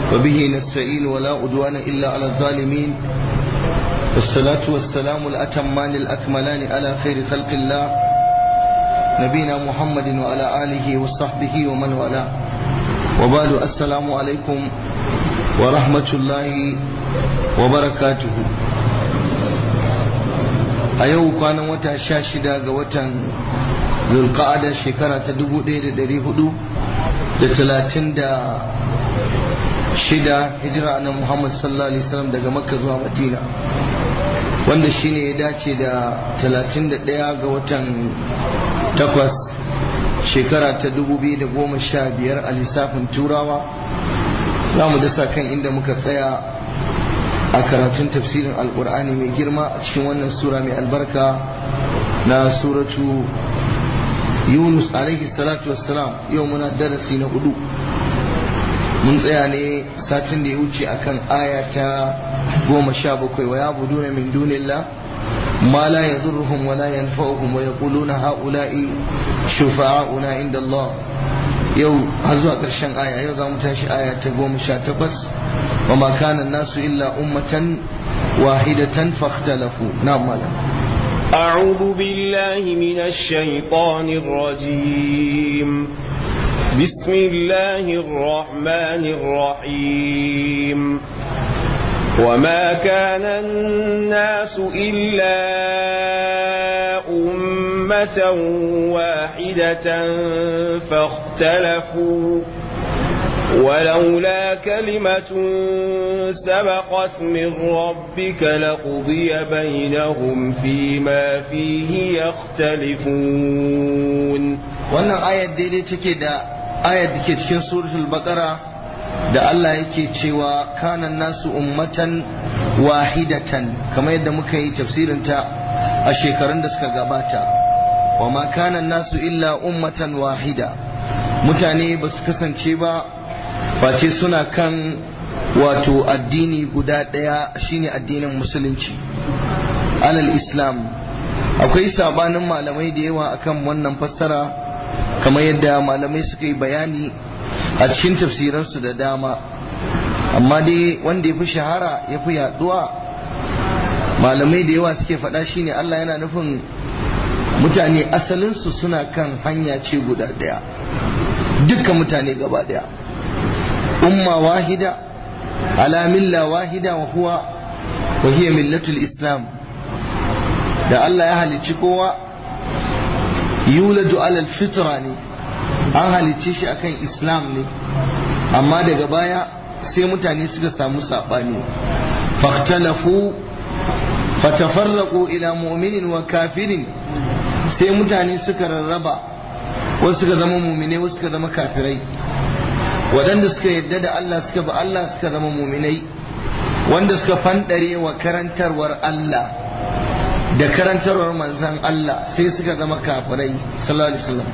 وبه نستعين ولا أدوان إلا على الظالمين والصلاة والسلام الأتمان الأكملان على خير خلق الله نبينا محمد وعلى آله وصحبه ومن والاه وبعد السلام عليكم ورحمة الله وبركاته a yau kwanan wata sha shida ga watan zulqa'ada shekara ta dubu ɗaya da ɗari hudu da talatin da shida hijira na muhammad sallallahu alaihi wasallam daga makka zuwa madina wanda shine ya dace da talatin da ɗaya ga watan takwas shekara ta dubu biyu da goma sha biyar a lissafin turawa za mu dasa kan inda muka tsaya a karatun tafsirin alkur'ani mai girma a cikin wannan sura mai albarka na suratu yunus alaihi salatu wassalam yau muna darasi na hudu mun tsaya ne satin da ya wuce akan aya ta goma sha bakwai wa ya budu na min dunillah ma la yadurruhum wa la yanfa'uhum wa yaquluna ha'ula'i shufa'auna inda Allah yau har zuwa ƙarshen aya yau za mu tashi aya ta goma sha takwas wa ma kana nasu illa ummatan wahidatan fakhtalafu na malam أعوذ بالله من الشيطان الرجيم بسم الله الرحمن الرحيم وما كان الناس إلا أمة واحدة فاختلفوا ولولا كلمة سبقت من ربك لقضي بينهم فيما فيه يختلفون wannan ayar daidai take da ayar da ke cikin suratul baqara da Allah yake cewa kanan nasu ummatan wahidatan kamar yadda muka yi tafsirinta a shekarun da suka gabata wa ma kanan nasu illa ummatan wahida mutane ba su kasance ba face suna kan wato addini guda ɗaya shine addinin musulunci alal islam akwai sabanin malamai da yawa akan wannan fassara kamar yadda malamai suka yi bayani a cikin tafsiransu da dama amma dai wanda ya fi shahara ya fi yaduwa malamai da yawa suke faɗa shine Allah yana nufin mutane asalinsu suna kan hanya ce guda ɗaya dukkan mutane gaba ɗaya umma wahida ala milla wahida wa huwa wa hiya millatul islam da Allah ya halicci kowa yuladu alal fitra ne an halicce shi akan islam ne amma daga baya sai mutane suka samu saɓani fahtalafu fatafarraqu ila mu'minin wa kafirin sai mutane suka rarraba wasu suka zama mu'minai wasu suka zama kafirai waɗanda suka yadda da Allah suka bi Allah suka zama mu'minai wanda suka fandare wa karantarwar Allah da karantarwar manzan Allah sai suka zama kafirai sallallahu alaihi wasallam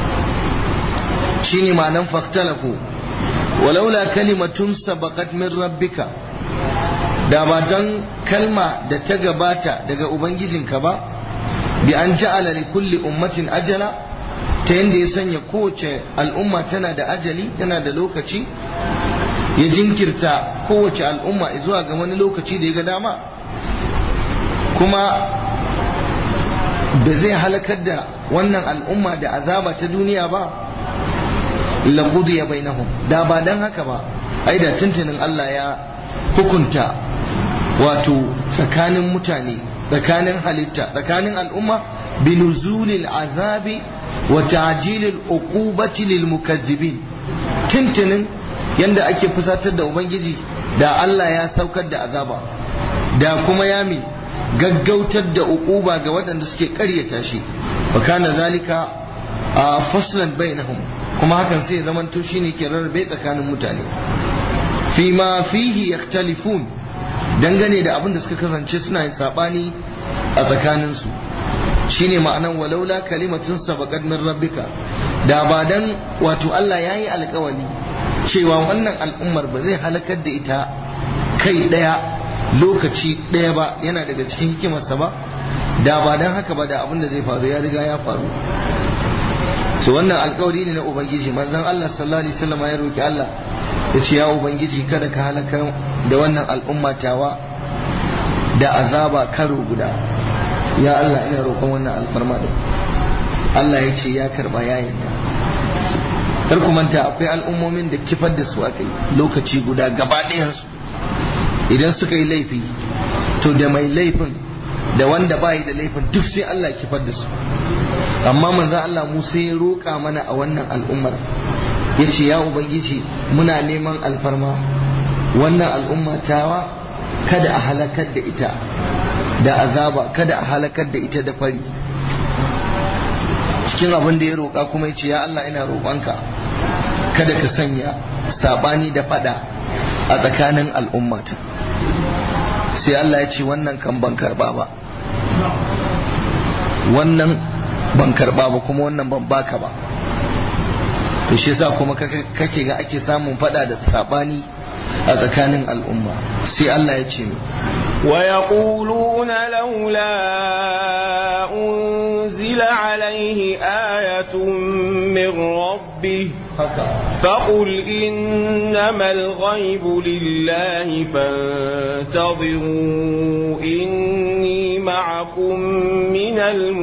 shine ma'anan faktalafu walaula kalimatun sabaqat min rabbika da ba don kalma da ta gabata daga ubangijinka ba bi an ja'ala li kulli ummatin ajala ta yanda ya sanya kowace al'umma tana da ajali tana da lokaci ya jinkirta kowace al'umma zuwa ga wani lokaci da ya ga dama kuma da zai halakar da wannan al'umma da azaba ta duniya ba laqudu ya bainahum da ba dan haka ba ai da tuntunin Allah ya hukunta wato tsakanin mutane tsakanin halitta tsakanin al'umma binuzulil azabi wa ta'jilil uqubati lil mukazzibin tuntunin yanda ake fusatar da ubangiji da Allah ya saukar da azaba da kuma yami gaggautar da uquba ga waɗanda suke ƙaryata shi wa kana zalika a faslan bainahum kuma hakan sai ya zamanto shine ke rarrabe tsakanin mutane fi ma fihi yakhtalifun dangane da abin da suka kasance suna yin sabani a tsakaninsu shine ma'anan walaula kalimatun sabaqat min rabbika da ba dan wato Allah yayi alƙawari cewa wannan al'ummar ba zai halakar da ita kai daya lokaci daya ba yana daga cikin hikimarsa ba da ba dan haka ba da abin da zai faru ya riga ya faru so wannan alkawari ne na ubangiji manzon Allah sallallahu alaihi wasallam ya roki Allah ya ce ya ubangiji kada ka halakar da wannan al'umma tawa da azaba karo guda ya Allah ina roƙon wannan alfarma din Allah ya ce ya karba ya yarda kar ku manta akwai al'ummomin da kifar da su aka yi lokaci guda gaba ɗayansu idan suka yi laifi to da mai laifin da wanda bayi da laifin duk sai Allah kifar da su amma manzon Allah Musa ya roƙa mana a wannan al'ummar ya ce ya ubangiji muna neman alfarma wannan al'umma tawa kada a halakar da ita da azaba kada a halakar da ita da fari cikin abin da ya roƙa kuma ya ce ya Allah ina roƙonka kada ka sanya sabani da fada a tsakanin al'ummata sai Allah ya ce wannan kan ban karba ba wannan ban karba ba kuma wannan ban baka ba to shi yasa kuma kake ga ake samun fada da sabani a tsakanin al'umma sai Allah ya ce ويقولون لولا أنزل عليه آية من ربه فقل إنما الغيب لله فانتظروا إني معكم من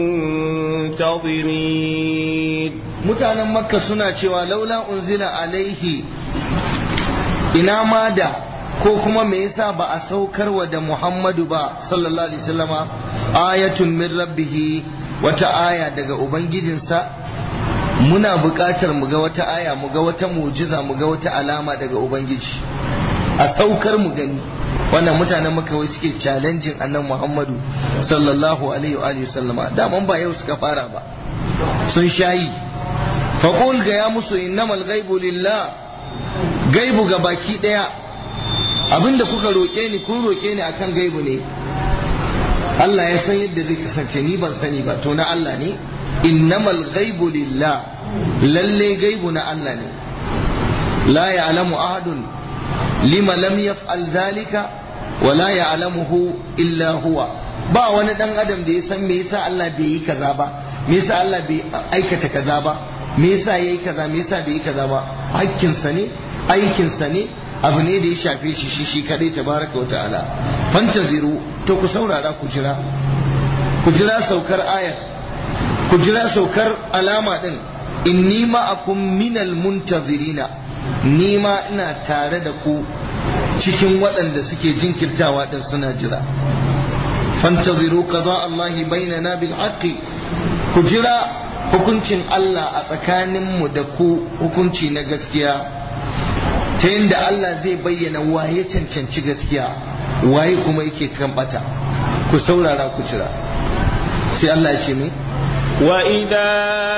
المنتظرين mutanen makka suna cewa laula unzila alaihi ina ma da ko kuma me yasa ba a saukarwa da muhammadu ba sallallahu alaihi wasallama ayatun min rabbihi wata aya daga ubangijinsa muna buƙatar mu ga wata aya mu ga wata mujiza mu ga wata alama daga ubangiji a saukar mu gani wannan mutanen maka wai suke challenging annan muhammadu sallallahu alaihi wa alihi sallama daman ba yau suka fara ba sun shayi faqul ga ya musu innamal ghaibu lillah gaibu ga baki daya abinda kuka roke ni kun roke ni akan gaibu ne Allah ya san yadda zai kasance ni ban sani ba to na Allah ne innamal ghaibu lillah lalle gaibu na Allah ne la ya'lamu ahadun lima lam yaf'al dhalika wa la ya'lamuhu illa huwa ba wani dan adam da ya san me yasa Allah bai yi kaza ba me yasa Allah bai aikata kaza ba me yasa yayi kaza me yasa bai yi kaza ba hakkin sa ne aikin sa ne abu ne da ya shafe shi shi shi kadai tabaraka wa ta'ala fantaziru to ku saurara ku jira ku jira saukar ayar ku jira saukar alama din inni ma'akum minal muntazirina ni ma ina tare da ku cikin waɗanda suke jinkirtawa din suna jira fantaziru qada Allah bainana bil haqqi ku jira hukuncin Allah a tsakaninmu da ku hukunci na gaskiya ta yadda Allah zai bayyana waye cancanci gaskiya waye kuma yake kan bata ku saurara ku jira sai Allah ya ce mai وإذا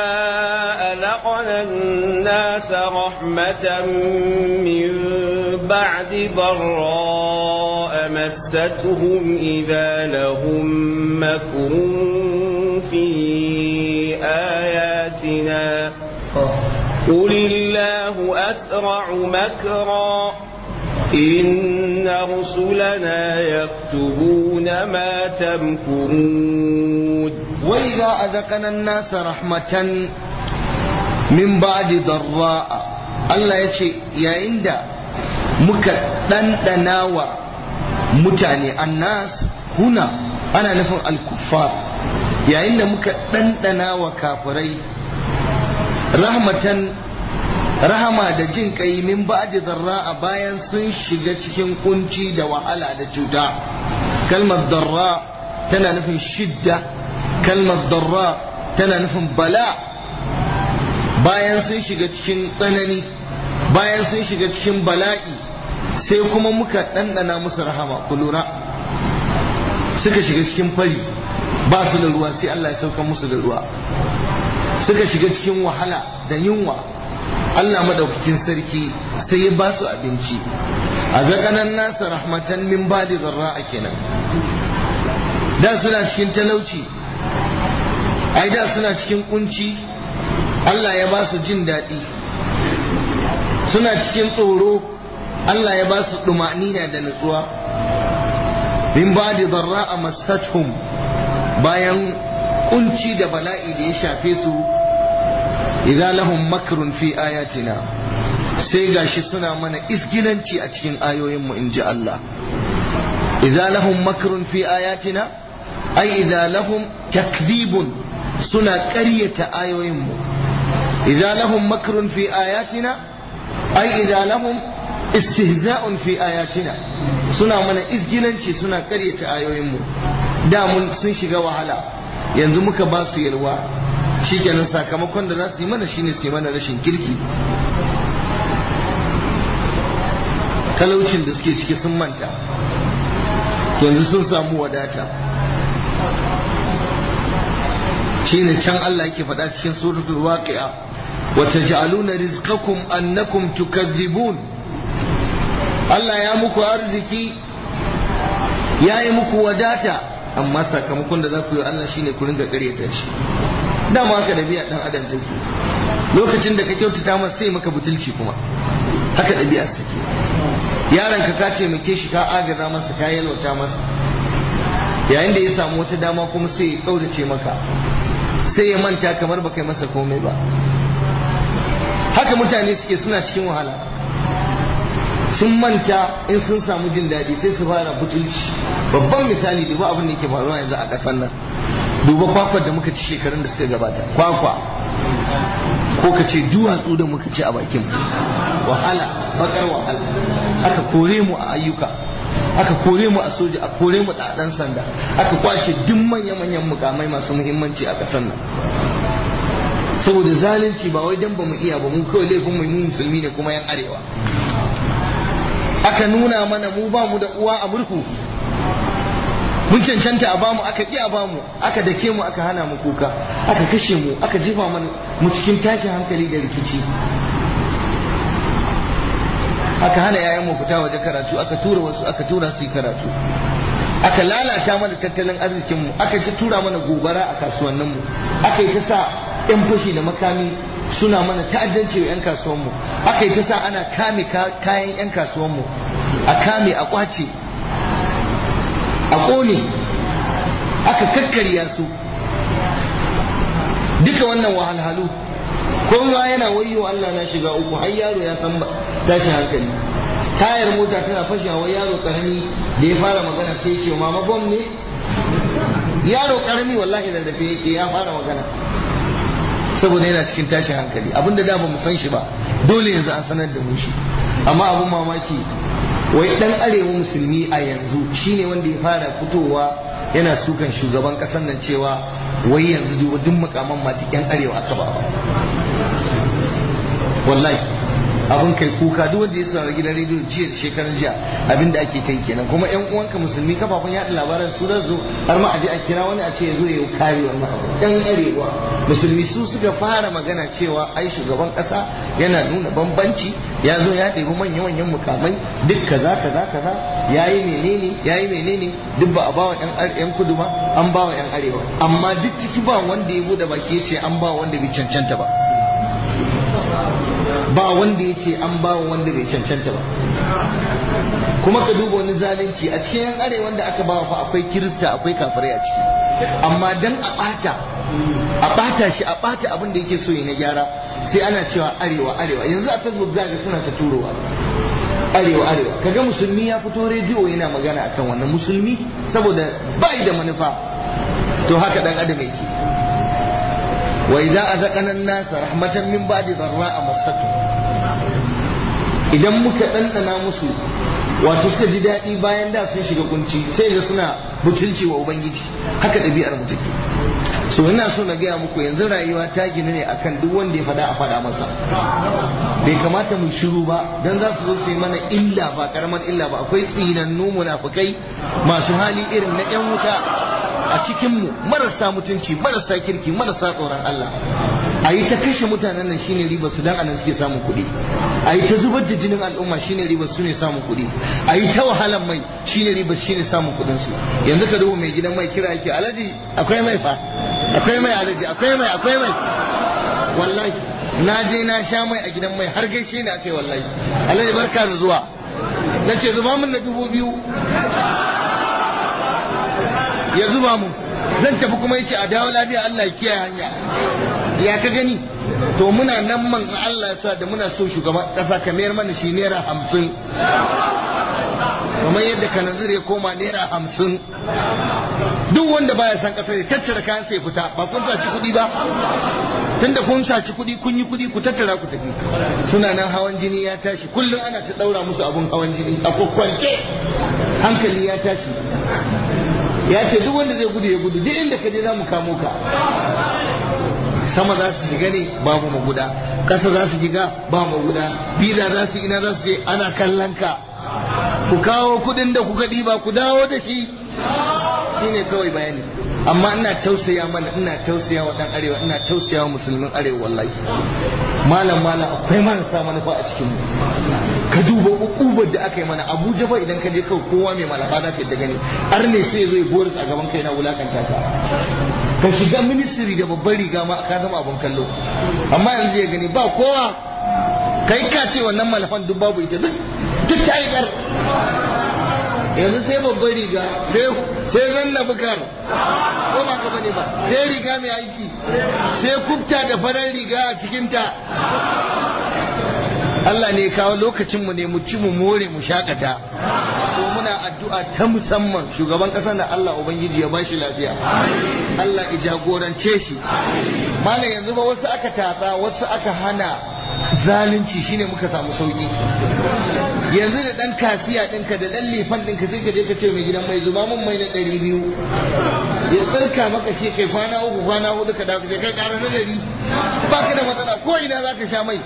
أذقنا الناس رحمة من بعد ضراء مستهم إذا لهم مكر في آياتنا قل الله أسرع مكرا إن رسلنا يكتبون ما تمكرون وإذا أذقنا الناس رحمة من بعد ضراء Allah ya ce yayin da muka ɗanɗana wa mutane annas huna ana nufin alkuffar yayin da muka ɗanɗana wa kafirai rahmatan rahama da jin kai min ba'di darra bayan sun shiga cikin kunci da wahala da cuta kalmar darra tana nufin shidda kalmar darra tana nufin bala bayan sun shiga cikin tsanani bayan sun shiga cikin bala'i sai kuma muka ɗanɗana musu rahama ku lura suka shiga cikin fari ba su da ruwa sai Allah ya sauka musu da ruwa suka shiga cikin wahala da yunwa Allah madaukakin sarki sai ya ba su abinci a zakanan nasa rahmatan min badi zarra kenan da suna cikin talauci ai da suna cikin kunci Allah ya ba su jin daɗi suna cikin tsoro Allah ya ba su ɗumanina da nutsuwa min badi zarra a mastathum bayan kunci da bala'i da ya shafe su idza lahum makrun fi ayatina sai gashi suna mana isgilanci a cikin ayoyinmu in ji Allah idza lahum makrun fi ayatina ai idza lahum takdhibun suna ƙaryata ayoyinmu idza lahum makrun fi ayatina ai idza lahum istihza'un fi ayatina suna mana isgilanci suna ƙaryata ayoyinmu da mun sun shiga wahala yanzu muka ba su yalwa shikenan sakamakon da za su yi mana shine su yi mana rashin kirki talaucin da suke ciki sun manta yanzu sun samu wadata shine can Allah yake faɗa cikin suratul waqi'a wa taj'aluna rizqakum annakum tukazzibun Allah ya muku arziki ya yi muku wadata amma sakamakon da za ku yi Allah shine ku ringa ƙaryata shi dama haka ɗabi'a ɗan adam take lokacin da ka kyautata masa sai maka butulci kuma haka ɗabi'a take yaron ka ka taimake shi ka agaza masa ka yalwata masa yayin da ya samu wata dama kuma sai ya ƙaurace maka sai ya manta kamar ba kai masa komai ba haka mutane suke suna cikin wahala sun manta in sun samu jin daɗi sai su fara butulci babban misali duba abin da yake faruwa yanzu a ƙasar nan duba kwakwar da muka ci shekarun da suka gabata kwakwa ko ka ce duwatsu da muka ci a bakin wahala bakar wahala aka kore mu a ayyuka aka kore mu a soja a kore mu a ɗan sanda aka kwace duk manya-manyan mukamai masu muhimmanci a ƙasar nan saboda zalunci ba wai dan ba mu iya ba mu kawai laifin mu musulmi ne kuma yan arewa aka nuna mana mu ba mu da uwa a murhu mun cancanta a bamu aka ƙi a bamu aka dake mu aka hana mu kuka aka kashe mu aka jefa mana mu cikin tashin hankali da rikici aka hana yayan mu fita waje karatu aka tura wasu aka tura su yi karatu aka lalata mana tattalin arzikin mu aka ci tura mana gobara a kasuwannin mu aka yi ta sa yan fashi da makami suna mana ta'addanci wa 'yan kasuwanmu aka yi ta sa ana kame kayan 'yan kasuwanmu a kame a kwace a ƙone aka kakkarya su duka wannan wahalhalu kowa yana wayo Allah na shiga uku har yaro ya san tashi hankali tayar mota tana fashewa yaro karami da ya fara magana sai ce mama bom ne yaro karami wallahi da dafe yake ya fara magana saboda yana cikin tashin hankali abinda da ba mu san shi ba dole yanzu an sanar da mu shi amma abin mamaki wai dan arewa musulmi a yanzu shine wanda ya fara fitowa yana sukan shugaban kasan nan cewa wai yanzu duba duk mukaman mati yan arewa aka ba wallahi abin kai kuka duk wanda ya saurari gidan rediyo jiya da shekaran jiya abin da ake kai kenan kuma yan uwanka musulmi kafafen yaɗa labaran su da zo har ma a je a kira wani a ce ya zo ya kare wannan abu yan arewa musulmi su suka fara magana cewa ai shugaban kasa yana nuna bambanci ya zo ya ɗebi manya-manyan mukamai duk kaza kaza kaza ya yi menene ya yi menene duk ba a bawa yan kudu ba an bawa yan arewa amma duk ciki ba wanda ya bude baki ya ce an bawa wanda bai cancanta ba ba wanda ya ce an bawa wanda bai cancanta ba kuma ka duba wani zalunci a cikin yan arewa da aka bawa fa akwai kirista akwai kafirai a ciki amma dan a bata a bata shi a bata abin da yake so ya na gyara sai ana cewa arewa arewa yanzu a facebook za ga suna ta turowa arewa arewa kaga musulmi ya fito rediyo yana magana akan wannan musulmi saboda bai da manufa to haka dan adam yake wa idza azaqana an-nasa rahmatan min ba'di dharra'a masatu idan muka dandana musu wato suka ji daɗi bayan da sun shiga kunci sai ga suna butulci wa ubangiji haka ɗabi'ar mu take so ina so na gaya muku yanzu rayuwa ta gina ne akan duk wanda ya faɗa a faɗa masa bai kamata mu shiru ba dan za su zo su yi mana illa ba karaman illa ba akwai tsinannu munafukai masu hali irin na yan wuta a cikin mu marasa mutunci marasa kirki marasa tsoron Allah a yi ta kashe mutanen nan shine riba su dan anan suke samun kuɗi a yi ta zubar da jinin al'umma shine riba su ne samun kuɗi a yi ta wahalan mai shine riba shine samun kuɗin su yanzu ka duba mai gidan mai kira yake alaji akwai mai fa akwai mai alaji akwai mai akwai mai wallahi na je na sha mai a gidan mai har gaishe ne akai wallahi alaji barka da zuwa na ce zuba min na dubu biyu ya zuba mu zan tafi kuma yace a dawo lafiya Allah ya kiyaye hanya ya ka gani to muna nan man Allah ya sa da muna so shugaban kasa ka mayar mana shi naira hamsin kamar yadda kanazir ya koma naira hamsin duk wanda baya san kasar ya tattara kayan sai fita ba kun saci kuɗi ba tunda kun saci kuɗi kun yi kuɗi ku tattara ku tafi suna nan hawan jini ya tashi kullum ana ta ɗaura musu abun hawan jini a kwakwance hankali ya tashi ya ce duk wanda zai gudu ya gudu duk inda ka je za mu kamo ka sama za su shiga ne babu maguda ƙasa za su shiga ba maguda biza za su ina za su je ana kallon ka ku kawo kuɗin da kuka ɗiba ku dawo da shi shine kawai bayani amma ina tausaya mana ina tausaya wa dan arewa ina tausaya wa musulmin arewa wallahi malam malam akwai marasa manufa a cikin mu ka duba ukubar da aka yi mana abuja fa idan ka je kawai kowa mai malafa za ka gani har ne sai zai boris a gaban kai na wulakanta ka ka shiga ministry da babban riga ma ka zama abun kallo amma yanzu ya gani ba kowa kai ka ce wannan malafan duk babu ita duk duk ta yi yanzu sai babban riga sai zanna bukar ko ba ka bane ba sai riga mai aiki sai kubta da farar riga a cikinta Allah ne kawo lokacinmu ne mu ci mu more mu shakata ko muna addu'a ta musamman shugaban ƙasar da Allah Ubangiji ya bashi lafiya Allah ya jagorance shi malam yanzu ba wasu aka tatsa wasu aka hana zalunci shine muka samu sauki yanzu da dan kasiya ɗinka da dan lefan ɗinka sai ka je ka ce mai gidan mai zuba mun mai na ɗari biyu ya tsarka maka shi kai kwana uku kwana hudu ka dawo kai ƙara na ɗari ba ka da matsala ko ina za ka sha mai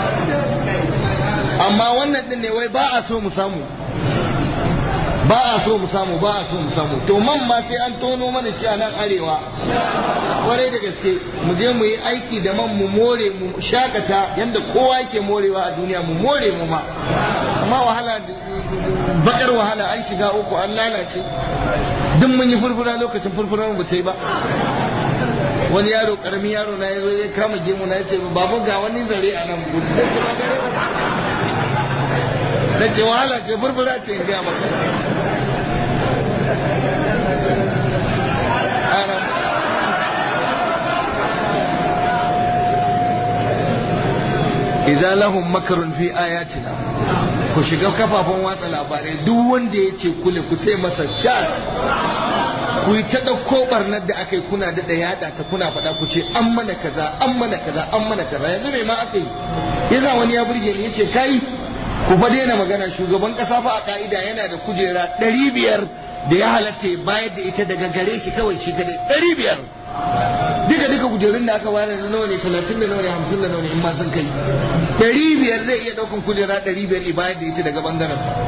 amma wannan ɗin ne wai ba a so mu samu ba a so mu samu ba a so mu samu to man ma sai an tono mana shi a nan arewa kwarai da gaske mu je mu yi aiki da man mu more mu shakata yanda kowa yake morewa a duniya mu more mu ma amma wahala bakar wahala an shiga uku an lalace duk mun yi furfura lokacin furfurar mu yi ba wani yaro karamin yaro na ya zo ya kama gemu na ya ce babu ga wani zare a nan gudu na ce wahala ce furfura ce in gaya maka idza lahum makarun fi ayatina ku shiga kafafen watsa labarai duk wanda ya ce kule ku sai masa chat ku yi ta ɗauko barnar da aka yi kuna da yada ta kuna faɗa ku ce an mana kaza an mana kaza an mana kaza yanzu mai ma aka yi yasa wani ya burge ni ya ce kai ku fa daina magana shugaban ƙasa fa a ka'ida yana da kujera ɗari biyar da ya halatta bayar da ita daga gare shi kawai shi kadai ɗari biyar duka duka kujerun da aka bayar da nawa ne talatin da nawa ne hamsin da nawa ne in ma sun kai ɗari biyar zai iya ɗaukan kujera ɗari biyar i bayar da ita daga ɓangaren sa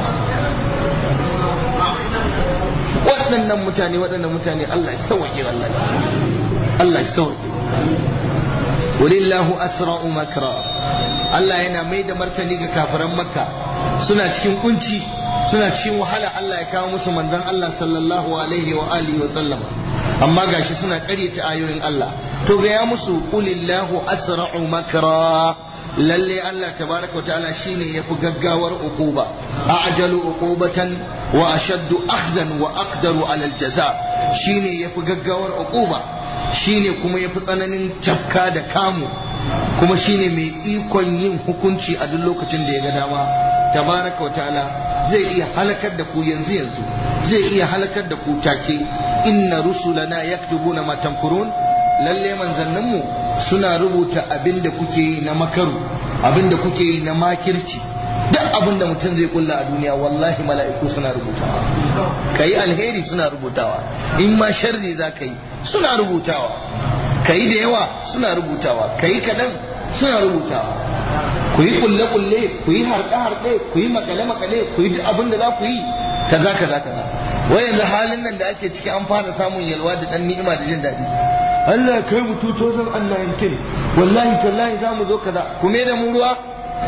waɗannan mutane waɗannan mutane Allah ya sauke wallahi Allah ya sauke walillahu asra'u makra Allah yana mai da martani ga kafiran makka suna cikin kunci suna cikin wahala Allah ya kawo musu manzon Allah sallallahu alaihi wa alihi wa sallam amma gashi suna ƙaryata ayoyin Allah to ga ya musu qulillahu asra'u makra lalle Allah tabaraka wa ta'ala shine yafi gaggawar uquba a'jalu uqubatan wa ashaddu akhdan wa aqdaru ala aljaza shine yafi gaggawar uquba shine kuma yafi tsananin tafka da kamu kuma shine mai ikon yin hukunci a duk lokacin da ya ga dama tabaraka wa ta'ala zai iya halakar da ku yanzu yanzu zai iya halakar da ku take inna rusulana yaktubuna ma tamkurun lalle manzanninmu suna rubuta abin da kuke yi na makaru abin da kuke yi na makirci duk abin da mutum zai kulla a duniya wallahi mala'iku suna rubutawa ka yi alheri suna rubutawa in ma sharri za ka yi suna rubutawa ka yi da yawa suna rubutawa ka yi kaɗan suna rubutawa ku yi kulle-kulle ku yi harɗe-harɗe ku yi makale-makale ku yi duk abin da za ku yi kaza kaza kaza wai yanzu halin nan da ake ciki an fara samun yalwa da ɗan ni'ima da jin daɗi Allah ya kai mu 2019 wallahi tallahi za mu zo kaza kuma da mu ruwa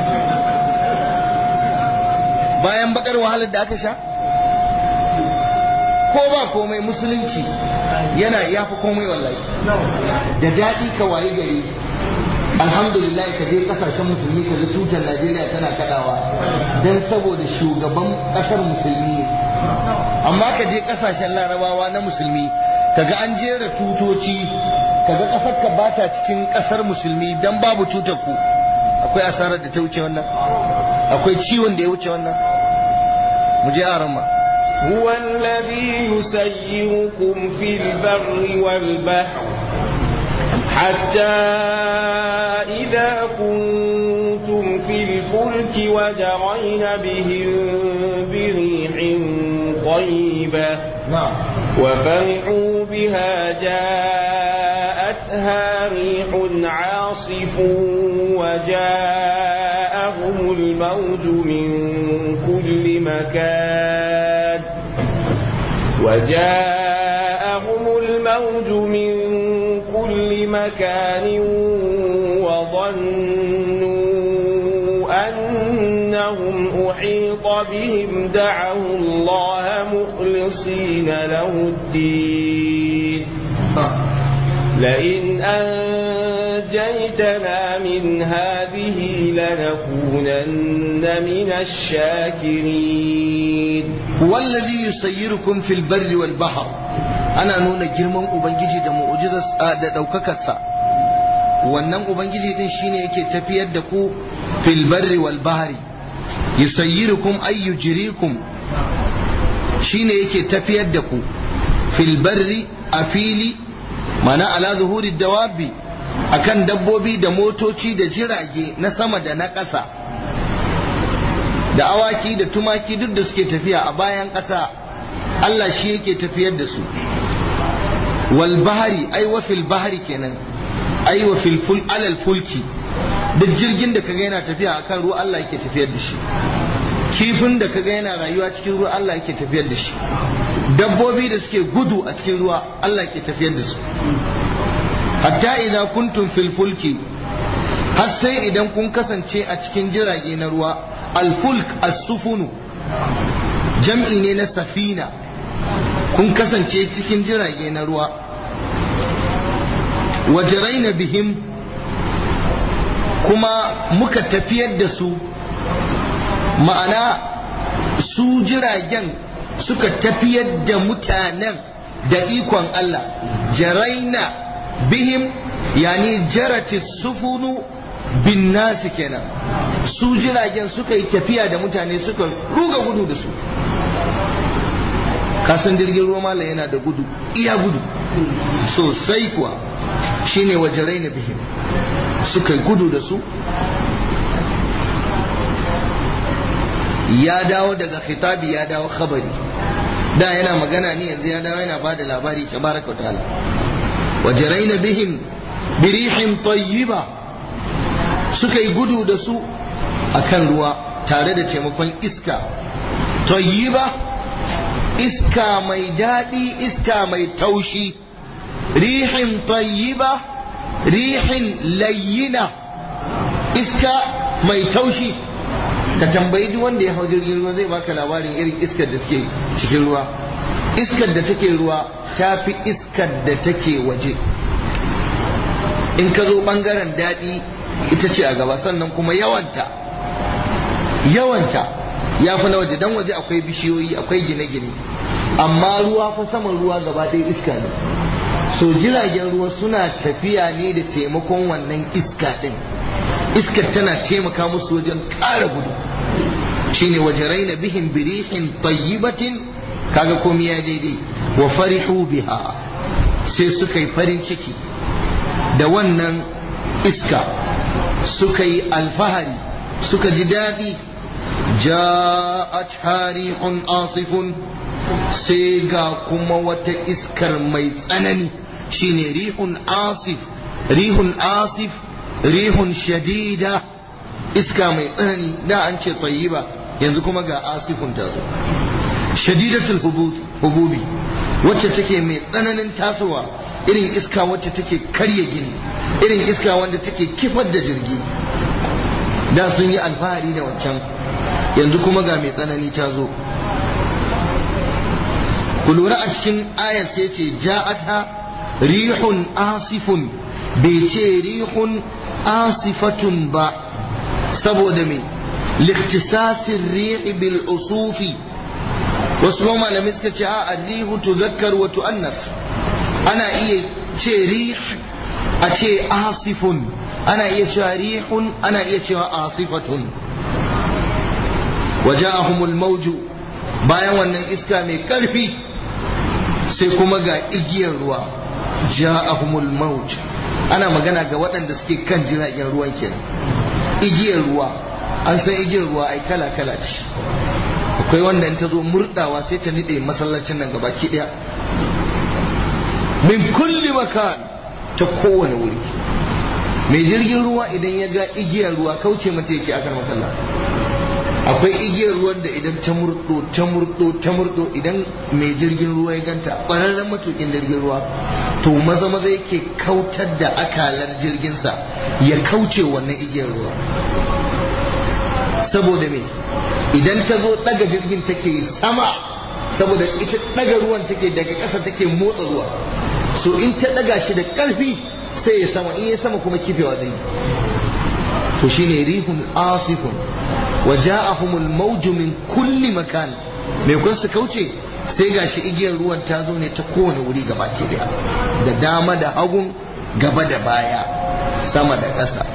bayan bakar wahalar da aka sha ko ba komai musulunci yana yafi komai wallahi da daɗi ka waye gari alhamdulillah ka je kasashen musulmi ka ga tutar najeriya tana kadawa don saboda shugaban kasar musulmi ne amma ka je kasashen larabawa na musulmi kaga an jera tutoci kaga kasar ka bata cikin kasar musulmi dan babu cutar ku akwai asarar da ta wuce wannan akwai ciwon da ya wuce wannan mu je a ramma هو الذي يسيركم في البر والبحر حتى إذا كنتم في الفلك وجرين بهم بريح طيبة na'am وفرحوا بها جاءتها ريح عاصف وجاءهم الموج من كل مكان وجاءهم الموج من كل مكان وظنوا أنهم أحيط بهم دعوا الله مخلصين له الدين لئن أنجيتنا من هذه لنكونن من الشاكرين wallazi yusayyirukum fil barri wal bahr ana nuna girman ubangiji da mu'jizar da daukakar sa wannan ubangiji din shine yake tafiyar da ku fil barri wal bahri yusayyirukum ay yujrikum shine yake tafiyar da ku fil barri a fili mana ala zuhuri dawabi akan dabbobi da motoci da jirage na sama da na ƙasa da awaki da tumaki duk da suke tafiya a bayan ƙasa Allah shi yake tafiyar da su wal bahari ai wa fil bahari kenan ai wa fil ful alal fulki duk jirgin da kaga yana tafiya akan ruwa Allah yake tafiyar da shi kifin da kaga yana rayuwa cikin ruwa Allah yake tafiyar da shi dabbobi da suke gudu a cikin ruwa Allah yake tafiyar da su hatta idza kuntum fil fulki har sai idan kun kasance a cikin jirage na ruwa alfulk as-sufunu jam'i ne na safina kun kasance cikin jirage na ruwa wajaraina bihim kuma muka tafiyar da su ma'ana su jiragen suka tafiyar da mutanen da ikon Allah jaraina bihim yani jarati sufunu bin nasi kenan su jiragen suka yi tafiya da mutane suka ruga gudu da su kasan jirgin ruwa malam yana da gudu iya gudu sosai kuwa shine wajarai na bihim suka gudu da su ya dawo daga khitabi ya dawo khabari da yana magana ne yanzu ya dawo yana bada labari tabaraka wa ta'ala wajarai na bihim birihin tayyiba suka yi gudu da su a kan ruwa tare da taimakon iska tayyiba iska mai daɗi iska mai taushi rihin tayyiba rihin layyina iska mai taushi ka tambayi duk wanda ya hau jirgin ruwa zai baka labarin irin iskar da take cikin ruwa iskar da take ruwa ta fi iskar da take waje in ka zo bangaren daɗi ita ce a gaba sannan kuma yawanta yawanta ya fi na waje dan waje akwai bishiyoyi akwai gine-gine amma ruwa fa saman ruwa gaba ɗaya iska ne so jiragen ruwa suna tafiya ne da taimakon wannan iska ɗin iskar tana taimaka musu wajen ƙara gudu shine wajarai na bihin birihin tayyibatin kaga komai ya daidai wa farihu biha sai suka yi farin ciki da wannan iska suka yi alfahari suka ji daɗi ja'at harihun asifun sai ga kuma wata iskar mai tsanani shine rihun asif rihun asif rihun shadida iska mai tsanani da an ce tayyiba yanzu kuma ga asifun ta zo shadidatul hububi wacce take mai tsananin tasowa irin iska wacce take karya gini irin iska wanda take kifar da jirgi da sun yi alfahari da wancan yanzu kuma ga mai tsanani ta zo ku lura a cikin ayar sai ce ja'ata rihun asifun bai ce rihun asifatun ba saboda me liktisasin rihi bil usufi wasu malamai suka ce a rihu tuzakkar wa tu'annas ana iya ce rih a ce asifun ana iya cewa rihun ana iya cewa asifatun waja'ahumul mauju bayan wannan iska mai karfi sai kuma ga igiyar ruwa ja'ahumul mauj ana magana ga waɗanda suke kan jiragen ruwan kenan igiyar ruwa an san igiyar ruwa ai kala kala ce akwai wanda in ta zo murdawa sai ta nide masallacin nan gabaki daya min kulli makan ta kowane wuri mai jirgin ruwa idan ya ga igiyar ruwa kauce mata yake akan makalla akwai igiyar ruwan da idan ta murdo ta murdo ta murdo idan mai jirgin ruwa ya ganta ƙwararren matukin jirgin ruwa to maza maza yake kautar da akalar jirginsa ya kauce wannan igiyar ruwa saboda me idan ta zo daga jirgin take sama saboda ita daga ruwan take daga ƙasa take motsa ruwa so in ta daga shi da ƙarfi sai ya sama in ya sama kuma kifewa zai to shine rihun asifun wa ja'ahumul mawju min kulli makan me kun su kauce sai gashi igiyar ruwan ta zo ne ta kowane wuri gaba ke daya da dama da hagun gaba da baya sama da ƙasa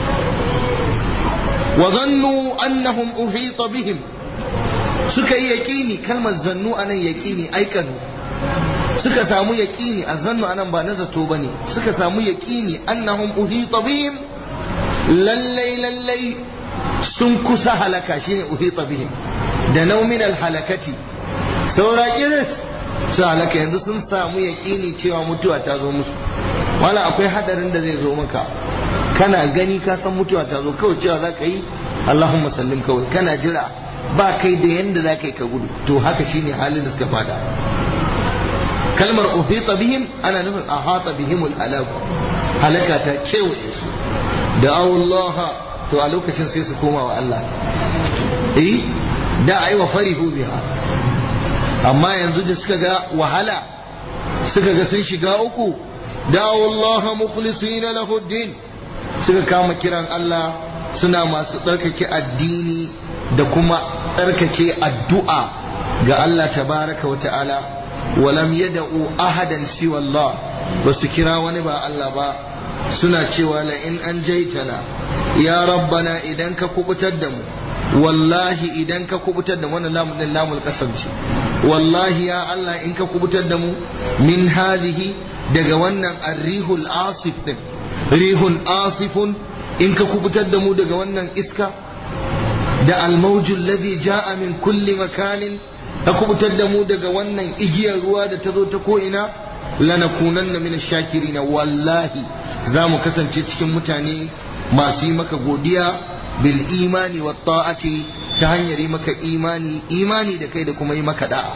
wa zannu annahum uhita bihim suka yi yaƙini kalmar zannu anan yaƙini aikanu suka samu yaƙini a zannu anan ba na zato bane suka samu yaƙini annahum uhita bihim lallai lallai sun kusa halaka shine uhita bihim da naumin halakati saura kiris su halaka yanzu sun samu yaƙini cewa mutuwa ta zo musu wala akwai hadarin da zai zo maka kana gani ka san mutuwa ta zo kawai cewa za ka yi Allahumma sallim kawai kana jira ba kai da yanda za ka yi ka gudu to haka shine halin da suka fada kalmar uhita bihim ana nufin ahata bihimul halaku halaka ta kewaye su da Allah to a lokacin sai su koma wa Allah eh da ai wa farihu biha amma yanzu da suka ga wahala suka ga sun shiga uku da Allah mukhlisina lahu din suka kama kiran Allah suna masu tsarkake addini da kuma tsarkake addu'a ga Allah tabaraka wa ta'ala walam yada'u ahadan siwa Allah ba su kira wani ba Allah ba suna cewa la in an jaitana ya rabbana idan ka kubutar da mu wallahi idan ka kubutar da wannan lamun din lamul kasance wallahi ya Allah in ka kubutar da mu min hadhihi daga wannan arrihul asif din rihun asifun in ka kubutar da mu daga wannan iska da almaujul ladhi jaa min kulli makanin ka kubutar da mu daga wannan igiyar ruwa da ta zo ta ko ina lanakunanna min shakirin wallahi za mu kasance cikin mutane masu yi maka godiya bil imani wa ta'ati ta hanyar yi maka imani imani da kai da kuma yi maka da'a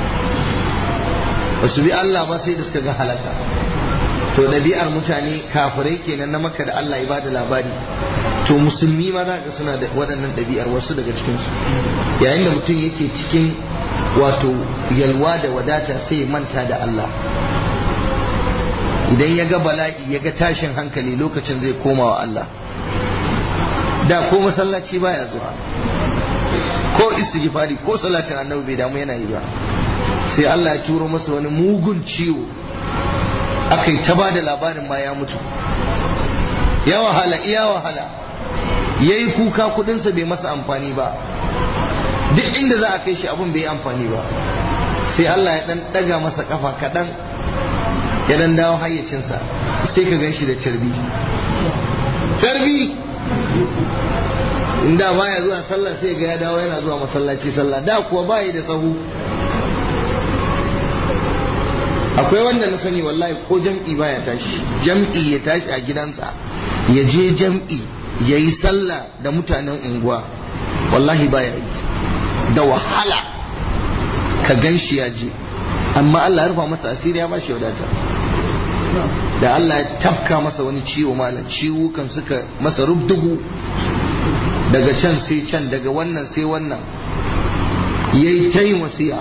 ba su bi Allah ba sai da suka ga halaka to ɗabi'ar mutane kafirai kenan na maka da Allah ya bada labari to musulmi ma za ka suna da waɗannan ɗabi'ar wasu daga cikinsu yayin da mutum yake cikin wato yalwa da wadata sai ya manta da Allah idan ya ga bala'i ya ga tashin hankali lokacin zai koma wa Allah da ko masallaci baya zuwa ko istighfari ko salatin annabi bai damu yana yi ba sai Allah ya turo masa wani mugun ciwo aka yi ta ba da labarin ma ya mutu ya wahala iya wahala ya yi kuka kudinsa bai masa amfani ba duk inda za a kai shi abin bai yi amfani ba sai Allah ya dan daga masa kafa kaɗan ya dan dawo hayyacinsa sai ka gan shi da carbi carbi inda baya zuwa sallah sai ga ya dawo yana zuwa masallaci sallah da kuwa bayi da sahu akwai wanda na sani wallahi ko jam'i baya tashi jam'i ya tashi a gidansa ya je jam'i ya yi sallah da mutanen unguwa wallahi baya yi da wahala ka gan shi ya je amma Allah ya rufa masa asiri ya ba shi wadata da Allah ya tafka masa wani ciwo malam ciwukan suka masa rubdugu daga can sai can daga wannan sai wannan ya yi ta yin wasiya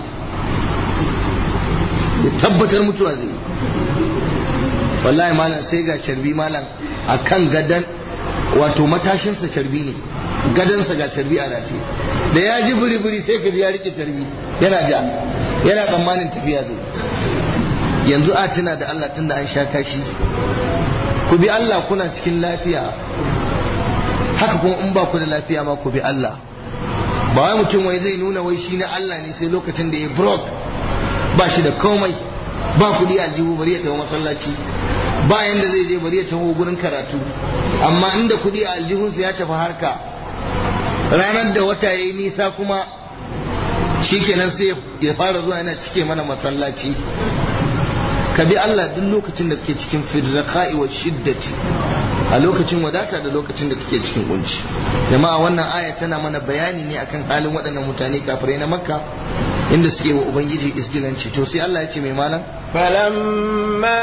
ya tabbatar mutuwa zai wallahi malam sai ga carbi malam a kan gadan wato matashinsa carbi ne gadansa ga carbi a rataye da ya ji buri-buri sai ka ji ya rike carbi yana ja yana tsammanin tafiya zai yanzu a tuna da Allah tunda an sha kashi ku bi Allah kuna cikin lafiya haka kuma in ba ku da lafiya ma ku bi Allah ba wai mutum wai zai nuna wai shi na Allah ne sai lokacin da ya broke ba shi da komai ba kuɗi aljihu bari ya tafi masallaci ba yanda zai je bari ya tafi gurin karatu amma inda kuɗi a aljihunsa ya tafi harka ranar da wata ya yi nisa kuma shikenan sai ya fara zuwa yana cike mana masallaci ka bi Allah duk lokacin da kake cikin firraqa'i wa shiddati a lokacin wadata da lokacin da kake cikin kunci jama'a wannan aya tana mana bayani ne akan halin waɗannan mutane kafirai na makka inda suke wa ubangiji isgilanci to sai Allah ya ce mai malam فلما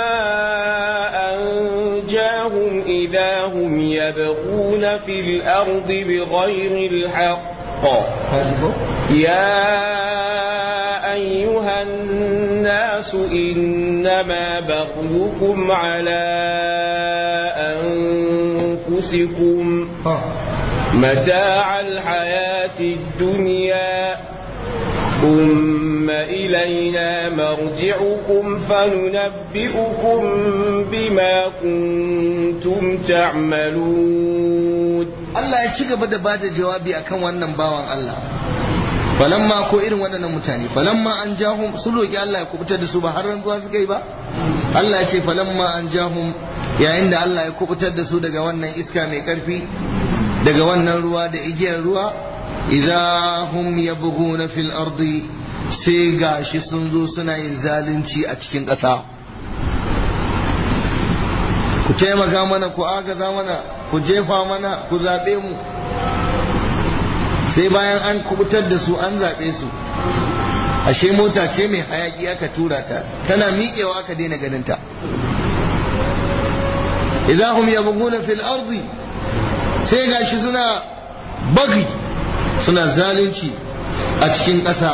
أنجاهم إذا هم يبغون في الأرض بغير الحق يا أيها الناس إنما بغيكم على أنفسكم متاع الحياة الدنيا ثم إلينا مرجعكم فننبئكم بما كنتم تعملون Allah ya ci gaba da bada jawabi akan wannan bawan Allah falamma ko irin waɗannan mutane falamma an jahum su roki Allah ya kubutar da su ba har rantsuwa suka yi ba Allah ya ce falamma an jahum yayin da Allah ya kubutar da su daga wannan iska mai karfi daga wannan ruwa da igiyar ruwa idza hum yabghuna fil ardi sai gashi sun zo suna yin zalunci a cikin ƙasa ku taimaka mana ku agaza mana ku jefa mana ku zaɓe mu sai bayan an kubutar da su an zaɓe su ashe mota ce mai hayaki aka tura ta tana miƙewa aka daina ganinta idan hum yabghuna fil ardi sai gashi suna bagi suna zalunci a cikin ƙasa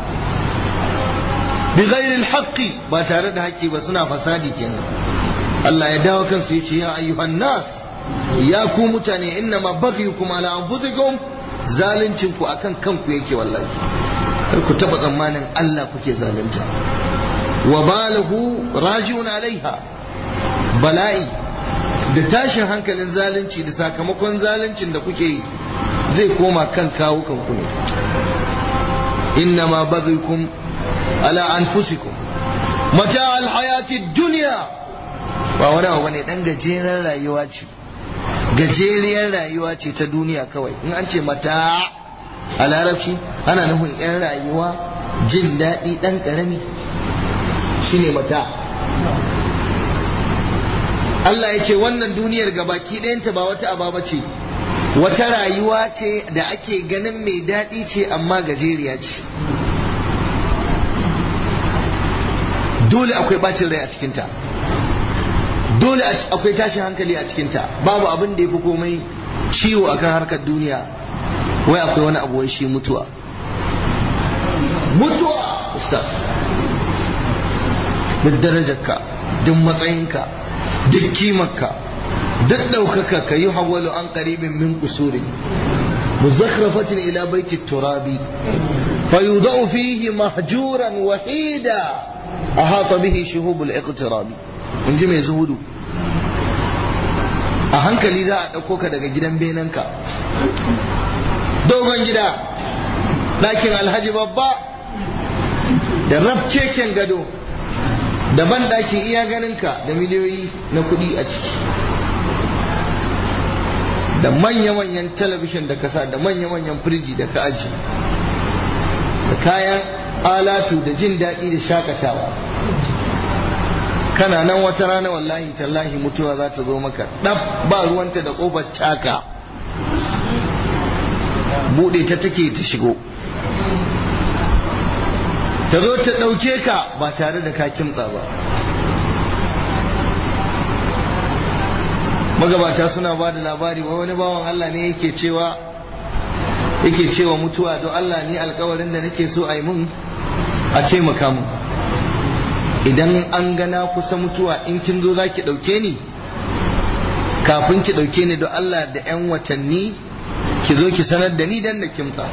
bi ghairil haqqi ba tare da haƙƙi ba suna fasadi kenan Allah ya dawo kansu yace ya ayyuhan nas ya ku mutane inna ma baghiyukum ala anfusikum zaluncin ku akan kanku yake wallahi kar ku taba tsammanin Allah kuke zalunta wa balahu raji'un alaiha bala'i da tashin hankalin zalunci da sakamakon zaluncin da kuke yi zai koma kan kawo kanku ne inna ma baghiyukum ala anfusikum mata alhayati dunya ba wani abu bane dan gajeren rayuwa ce gajeriyar rayuwa ce ta duniya kawai in an ce mata a larabci ana nufin yan rayuwa jin daɗi ɗan ƙarami shine mata Allah ya ce wannan duniyar gabaki ɗayanta ba wata ababa ce wata rayuwa ce da ake ganin mai daɗi ce amma gajeriya ce dole akwai bacin rai a cikinta dole akwai tashin hankali a cikinta babu abin da ya fi komai ciwo akan harkar duniya wai akwai wani abu wai shi mutuwa mutuwa ustaz duk darajarka duk matsayinka duk kimarka duk ɗaukaka ka yi hawalu an ƙaribin min kusuri muzakhrafatin ila baiti turabi fayudau fihi mahjuran wahida ahata bihi shuhubul iqtirabi in ji mai zuhudu a hankali za a ɗauko ka daga gidan benanka dogon gida ɗakin alhaji babba da rafkeken gado da ban ɗakin iya ganinka da miliyoyi na kuɗi a ciki da manya-manyan talabishin da kasa da manya-manyan firiji da ka aji da kayan alatu da jin daɗi da shakatawa kana nan wata rana wallahi tallahi mutuwa za ta zo maka ɗab ba ruwanta da ƙofar caka buɗe ta take ta shigo ta zo ta ɗauke ka ba tare da ka kimtsa ba magabata suna ba da labari wa wani bawan Allah ne yake cewa yake cewa mutuwa don Allah ni alkawarin da nake so a yi mun a taimaka mu idan an gana kusa mutuwa in kin zo za ki ɗauke ni kafin ki ɗauke ni don Allah da 'yan watanni ki zo ki sanar da ni dan da kimtsa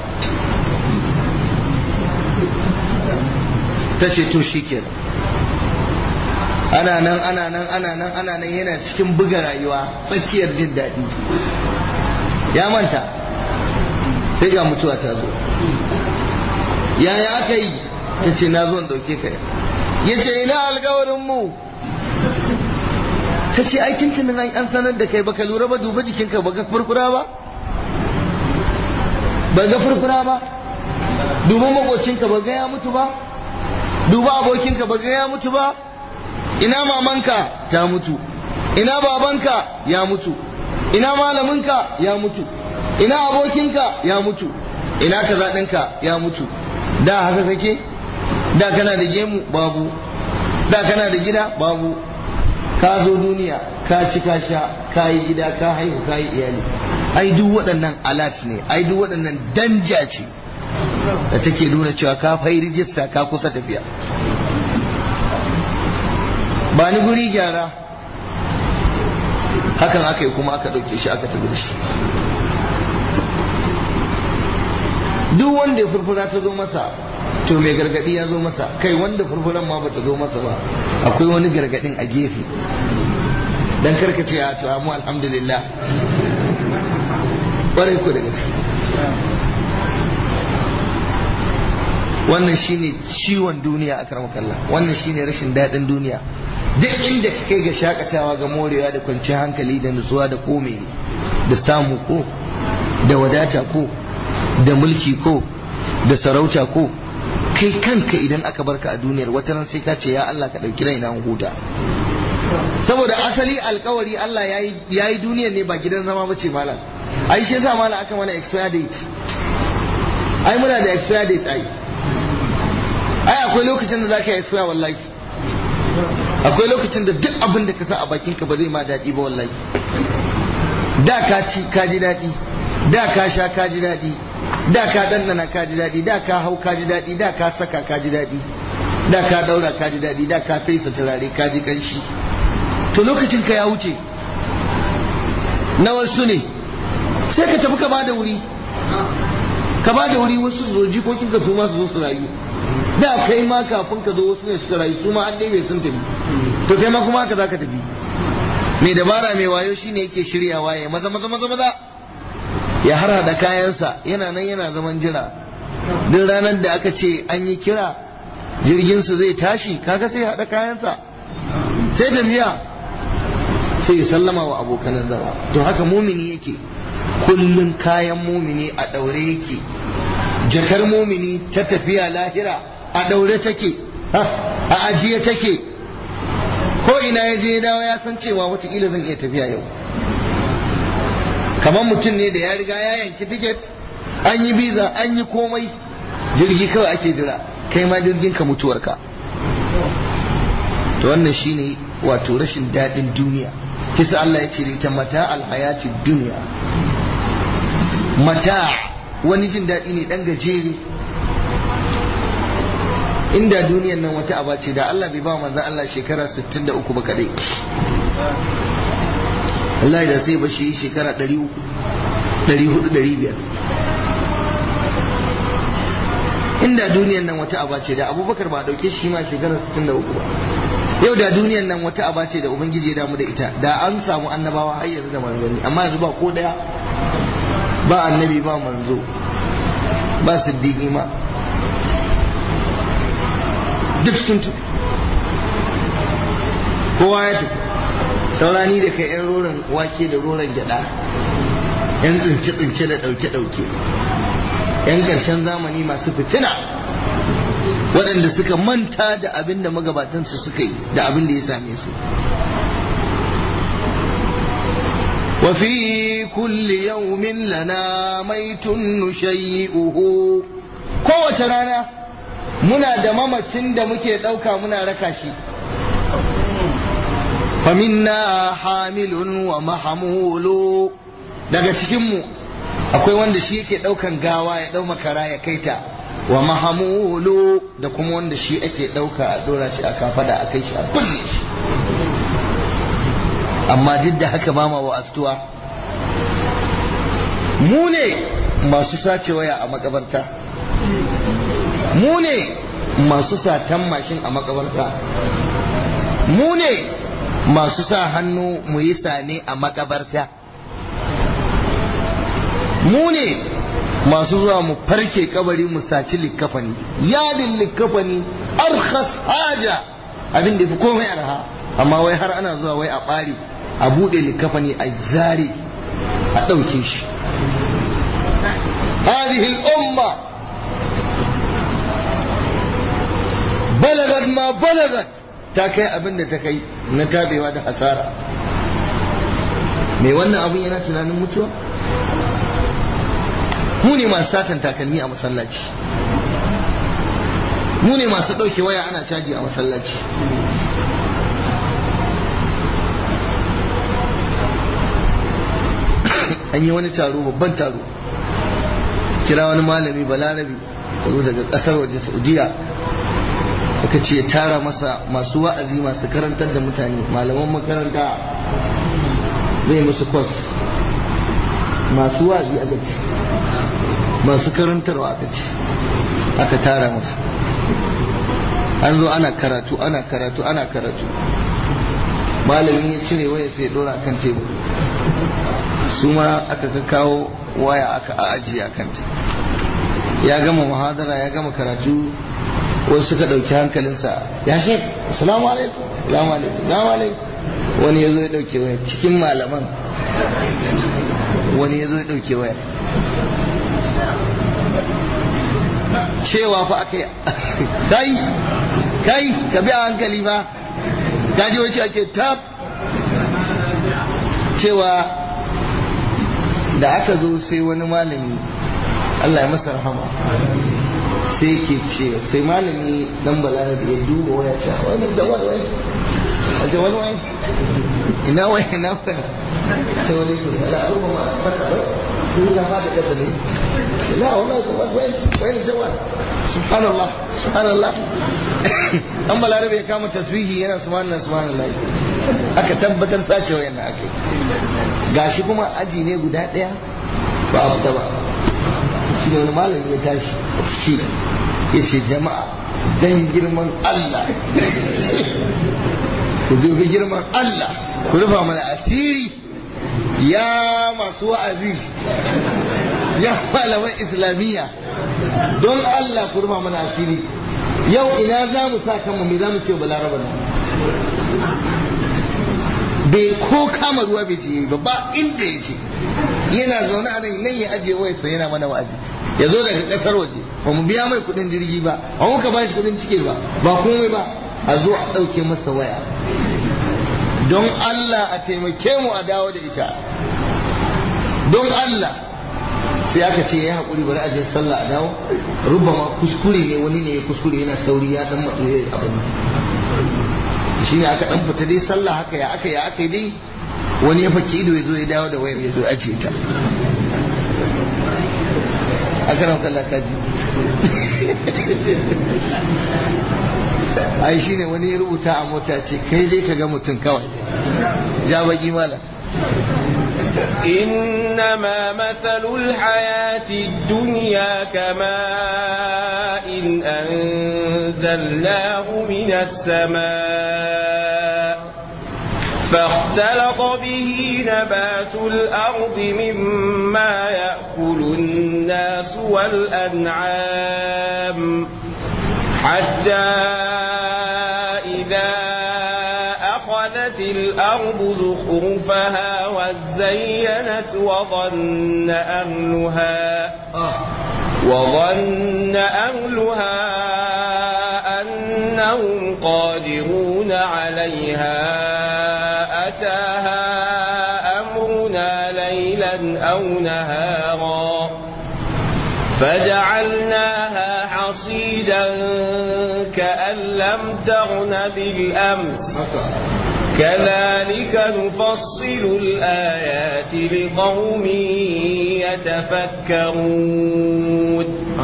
ta ce to shi kenan ana nan ana nan ana nan ana nan yana cikin buga rayuwa tsakiyar jin daɗi ya manta sai ga mutuwa ta zo yaya aka yi ta ce na zo in ɗauke ka ya ce ina alkawarin mu ta ce ai tuntunin an sanar da kai baka lura ba duba jikinka ba ga furfura ba ba ga furfura ba duba makocinka ba ga ya mutu ba duba abokinka ba ga ya mutu ba ina mamanka ta mutu ina babanka ya mutu ina malaminka ya mutu ina abokinka ya mutu ina kaza ɗinka ya mutu da haka kake da kana da gemu babu da kana da gida babu ka zo duniya ka ci ka sha ka yi gida ka haihu ka yi iyali ai duk waɗannan alat ne ai duk waɗannan danja ce da take nuna cewa ka fai rijista ka kusa tafiya ba ni guri gyara hakan aka yi kuma aka ɗauke shi aka tafi da shi duk wanda ya furfura ta zo masa to mai gargadi ya zo masa kai wanda furfuran ma bata zo masa ba akwai wani gargadin a gefe dan karka ce a to mu alhamdulillah ƙwarai ku da gaske wannan shine ciwon duniya a kalla wannan shine rashin daɗin duniya duk inda ka kai ga shakatawa ga morewa da kwanciyar hankali da nutsuwa da kome da samu ko da wadata ko da mulki ko da sarauta ko kai kanka idan aka barka a duniyar wata ran sai ka ce ya Allah ka ɗauki raina huta saboda asali alkawari Allah ya yi duniyar ne ba gidan zama ba ce malam ai shi yasa malam aka mana expire date ai muna da expire date ai ai akwai lokacin da za ka yi expire wallahi akwai lokacin da duk abin da ka sa a bakinka ba zai ma daɗi ba wallahi da ka ci ka ji daɗi da ka sha ka ji daɗi da ka ɗanɗana ka ji daɗi da ka hau ka ji daɗi da ka saka ka ji daɗi da ka ɗaura ka ji daɗi da ka fesa turare ka ji ƙanshi to lokacin ka ya wuce na wasu ne sai ka tafi ka ba da wuri ka ba da wuri wasu su zo jikokin ka su ma su zo su rayu da kai ma kafin ka zo wasu ne suka rayu su ma an ɗebe sun tafi to kai ma kuma haka za ka tafi mai dabara mai wayo shine yake shiryawa ya maza maza maza maza ya harhaɗa kayansa yana nan yana zaman jira duk ranar da aka ce an yi kira jirginsu zai tashi kaga sai haɗa kayansa sai tafiya sai ya sallama wa abokanan zama to haka mumini yake kullun kayan mumini a ɗaure yake jakar mumini ta tafiya lahira a ɗaure take a ajiye take ko ina ya je dawo ya san cewa watakila zan iya tafiya yau kamar mutum ne da ya riga ya yanki tiket an yi biza an yi komai jirgi kawai ake jira kai ma jirgin ka mutuwarka to wannan shine wato rashin daɗin duniya kisa Allah ya ce ta mata alhayati duniya mata wani jin daɗi ne ɗan gajere inda duniyan nan wata aba ce da Allah bai ba manzan Allah shekara 63 ba kadai Allah da sai ba shi shekara 400 500 inda duniyan nan wata aba ce da abubakar ba a dauke shi ma shekara 63 ba yau da duniyan nan wata aba ce da ubangiji ya damu da ita da an samu annabawa har yanzu da manzanni amma yanzu ba ko daya ba annabi ba manzo ba siddiqi ma duk sun tu kowa ya tafi saurani da kai yan roron wake da roron gyada yan tsince-tsince da ɗauke-ɗauke yan ƙarshen zamani masu fitina waɗanda suka manta da abin da magabatansu suka yi da abin da ya same su وفي كل يوم لنا ميت نشيئه kowace rana muna da mamacin da muke ɗauka muna raka shi faminna hamilun wa mahamulu daga cikinmu akwai wanda shi yake ɗaukan gawa ya ɗau makara ya kaita wa mahamulu da kuma wanda shi ake ɗauka a ɗora shi a kafada a kai shi a binne shi amma duk da haka ba ma wa astuwa mu ne masu sace waya a makabarta mu ne masu satan mashin a makabarta mu ne masu sa hannu mu yi sane a makabarta mu ne masu zuwa mu farke kabari mu saci likkafani yadin likkafani arkhas haja abin da fi komai arha amma wai har ana zuwa wai a ɓare a buɗe likkafani a zare a ɗauke shi هذه الأمة بلغت ما بلغت تاكي أبن تكي نتابي وهذا حسارة mai wannan abun yana tunanin mutuwa mu ne masu satan takalmi a masallaci mu ne masu ɗauke waya ana caji a masallaci an yi wani taro babban taro kira wani malami balarabi zo daga kasar waje saudiya aka ce ya tara masa masu wa'azi masu karantar da mutane malaman makaranta zai musu kwas masu wa'azi aka ce masu karantarwa aka ce aka tara masa an zo ana karatu ana karatu ana karatu malamin ya cire waya sai ya dora kan tebur su ma aka kawo waya aka ajiye a kanta ya gama muhadara ya gama karatu wasu suka ɗauki hankalinsa ya shek assalamu alaikum assalamu alaikum assalamu alaikum wani ya zo ya ɗauke waya cikin malaman wani ya zo ya ɗauke waya cewa fa aka yi kai kai ka bi a hankali ba ka ji wace ake tab cewa da aka zo sai wani malami Allah ya masa rahama sai ke ce sai malami dan balana da ya duba waya ta wani jawal wai a jawal wai ina wai ina wai sai wani su ala arba ma saka ba ko ya fada kasa ne la wallahi jawal wai wai jawal subhanallah subhanallah dan balarabe ya kama tasbihi yana subhanallah subhanallah aka tabbatar sace wayan da aka gashi kuma aji ne guda daya ba a fita ba shi ne wani malami ya tashi a ciki ya ce jama'a dan girman Allah ku dubi girman Allah ku rufa mana asiri ya masu wa'azi ya malaman islamiyya don Allah ku rufa mana asiri yau ina za mu sa kanmu me za mu ce balaraba nan bai ko kama ruwa bai ce ba ba inda ya ce yana zaune a nan nan ya ajiye wayarsa yana mana wa'azi ya zo daga kasar waje ba mu biya mai kudin jirgi ba ba muka ba shi kudin cike ba ba komai ba a zo a ɗauke masa waya don Allah a taimake mu a dawo da ita don Allah sai aka ce ya haƙuri bari a je sallah a dawo rubba ma kuskure ne wani ne ya kuskure yana sauri ya dan matsu ya abin shi ne aka dan fita dai sallah haka ya aka ya aka dai wani ya faki ido ya zo ya dawo da wayar ya zo ajiye ta a karan kallon kaji ai shi ne wani ya rubuta a mota ce kai dai ka ga mutum kawai ja baki mala إنما مثل الحياة الدنيا كماء إن أنزلناه من السماء فاختلط به نبات الأرض مما يأكل الناس والأنعام حتى إذا أخذت الأرض زخرفها وزينت وظن أهلها وظن أهلها أنهم قادرون عليها أتاها أمرنا ليلا أو نهارا فجعلناها حصيدا كأن لم تغن بالأمس كذلك نفصل الآيات لقوم يتفكرون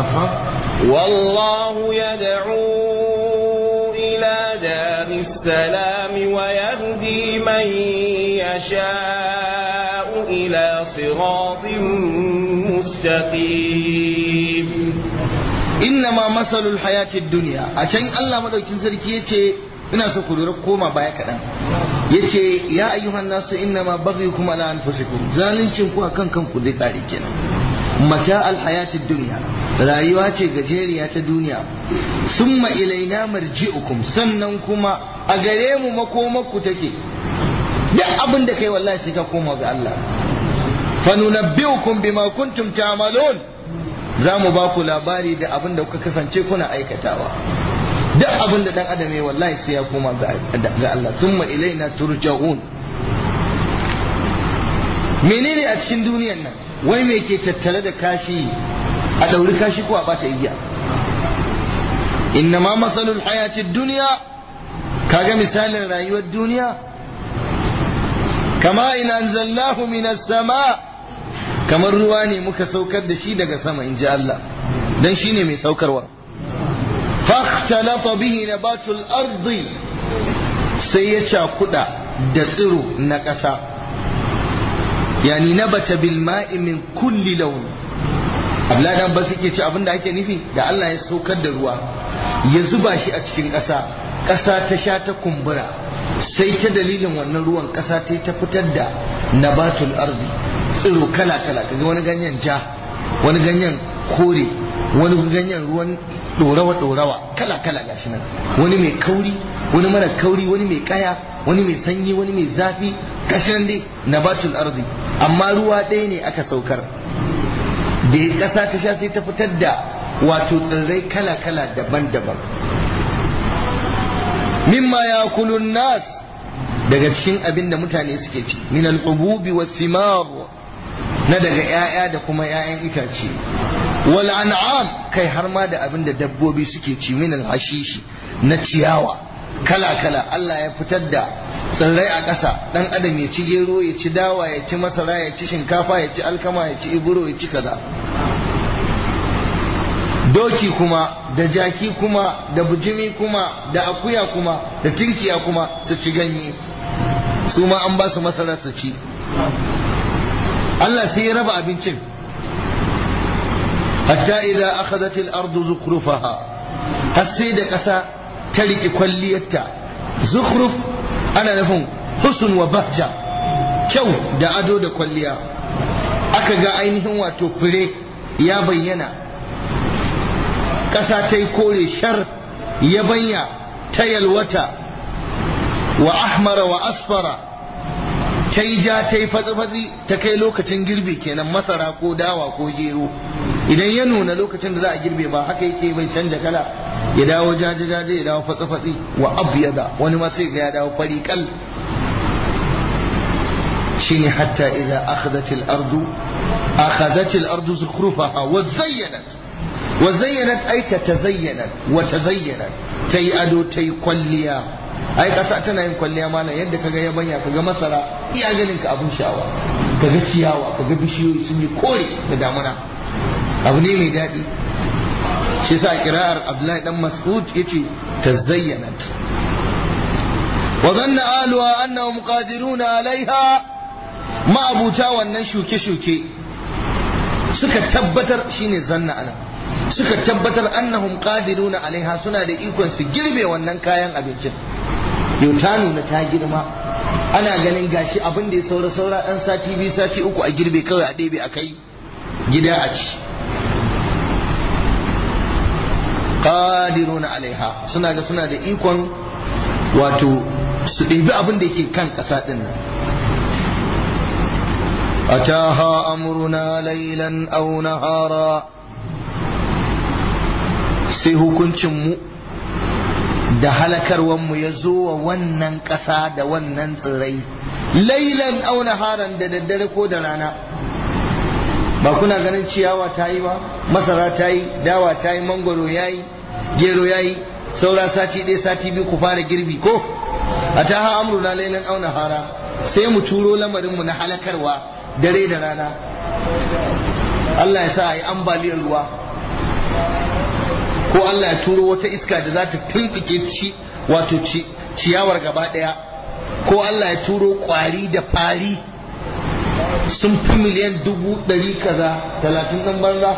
والله يدعو إلى دار السلام ويهدي من يشاء إلى صراط مستقيم innama masalul hayatid duniya a can Allah madaukin sarki yace ina so ku lura koma baya kaɗan yace ya ayyuhan nasu inna ma baghyukum ala anfusikum zalincin ku akan kanku dai tsari kenan mata alhayatid dunya rayuwa ce gajeriya ta duniya summa ilaina marji'ukum sannan kuma a gare mu makomakku take duk abin da kai wallahi sai ka koma ga Allah fa nunabbi'ukum bima kuntum ta'malun za mu ba ku labari da abin da kuka kasance kuna aikatawa duk abin da dan adam ya wallahi sai ya koma ga Allah thumma ilaina turja'un menene a cikin duniyan nan wai me ke tattale da kashi a dauri kashi ko a bata igiya inna ma masalul hayatid duniya kaga misalin rayuwar duniya kama in anzalnahu minas sama kamar ruwa ne muka saukar da shi daga sama in ji Allah dan shine mai saukarwa فاختلط به نبات الأرض سيشا كدا دسرو نكسا يعني نبت بالماء من كل لون abla dan ba suke ci abin da ake nufi da Allah ya saukar da ruwa ya zuba shi a cikin ƙasa ƙasa ta sha ta kumbura sai ta dalilin wannan ruwan ƙasa ta ta fitar da nabatul ardi tsiro kala kala kaga wani ganyen ja wani ganyen kore wani ganyen ruwan dorawa dorawa kala kala gashi nan wani mai kauri wani mara kauri wani mai kaya wani mai sanyi wani mai zafi gashi nan dai nabatul ardi amma ruwa ɗaya ne aka saukar da ƙasa ta sha sai ta fitar da wato tsirrai kala kala daban-daban mimma ya kulun nas daga cikin abin da mutane suke ci min al-ububi was-simar na daga 'ya'ya da kuma 'ya'yan itace wal an'am kai har ma da abin da dabbobi suke ci min hashishi na ciyawa kala kala Allah ya fitar da tsirrai a ƙasa dan adam ya ci gero ya ci dawa ya ci masara ya ci shinkafa ya ci alkama ya ci iburo ya ci kaza doki kuma da jaki kuma da bujimi kuma da akuya kuma da tinkiya kuma su ci ganye su ma an ba su masara su ci Allah sai ya raba abincin hatta idza akhadhat al-ardu zukhrufaha har sai da ƙasa ta riki kwalliyarta zukhruf ana nufin husn wa bahja kyau da ado da kwalliya aka ga ainihin wato fure ya bayyana ƙasa ta yi kore shar yabanya ta yalwata wa ahmara wa asfara ta yi ja ta yi fatsi-fatsi ta kai lokacin girbi kenan masara ko dawa ko gero idan ya nuna lokacin da za a girbe ba haka yake bai canja kala ya dawo jaje-jaje ya dawo fatsi-fatsi wa abyada wani ma sai ga ya dawo fari kal shine hatta idan akhadhat al-ardu akhadhat al-ardu zukhrufaha wa zayyanat wa zayyanat ay tatazayyanat wa tazayyanat tayi ado tayi kwalliya ai kasa tana yin kwalliya mana yadda kaga yabanya kaga masara iya ganin ka abun sha'awa kaga ciyawa kaga bishiyoyi sun yi kore da damuna abu ne mai daɗi shi sa kira'ar abdullahi dan mas'ud yace tazayyanat wa zanna aluha annahum qadiruna alaiha ma'abuta wannan shuke-shuke suka tabbatar shine zanna ana suka tabbatar annahum qadiruna alaiha suna da ikon su girbe wannan kayan abincin yau ta nuna ta girma ana ganin gashi abin da ya saura saura dan sati biyu sati uku a girbe kawai a ɗebe a kai gida a ci qadiruna alaiha suna ga suna da ikon wato su ɗebi abin da yake kan ƙasa ɗin nan أتاها أمرنا ليلا أو نهارا sai hukuncinmu da halakarwanmu ya zo wa wannan ƙasa da wannan tsirrai lailan au naharan da daddare ko da rana ba kuna ganin ciyawa ta yi ba masara ta yi dawa ta yi mangoro ya yi gero ya yi saura sati ɗaya sati biyu ku fara girbi ko a ta ha amruna lailan au nahara sai mu turo lamarinmu na halakarwa dare da rana Allah ya sa a yi ambaliyar ruwa ko Allah ya turo wata iska da za ta tumɓuke ci wato ciyawar gaba ɗaya ko Allah ya turo ƙwari da fari sun fi miliyan dubu ɗari kaza talatin ɗan banza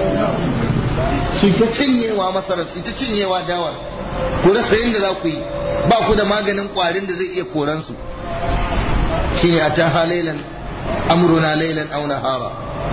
su ta cinyewa masarar su ta cinyewa dawar ku rasa yadda za ku yi ba ku da maganin kwarin da zai iya koransu shine a ta halailan amruna lailan aw nahara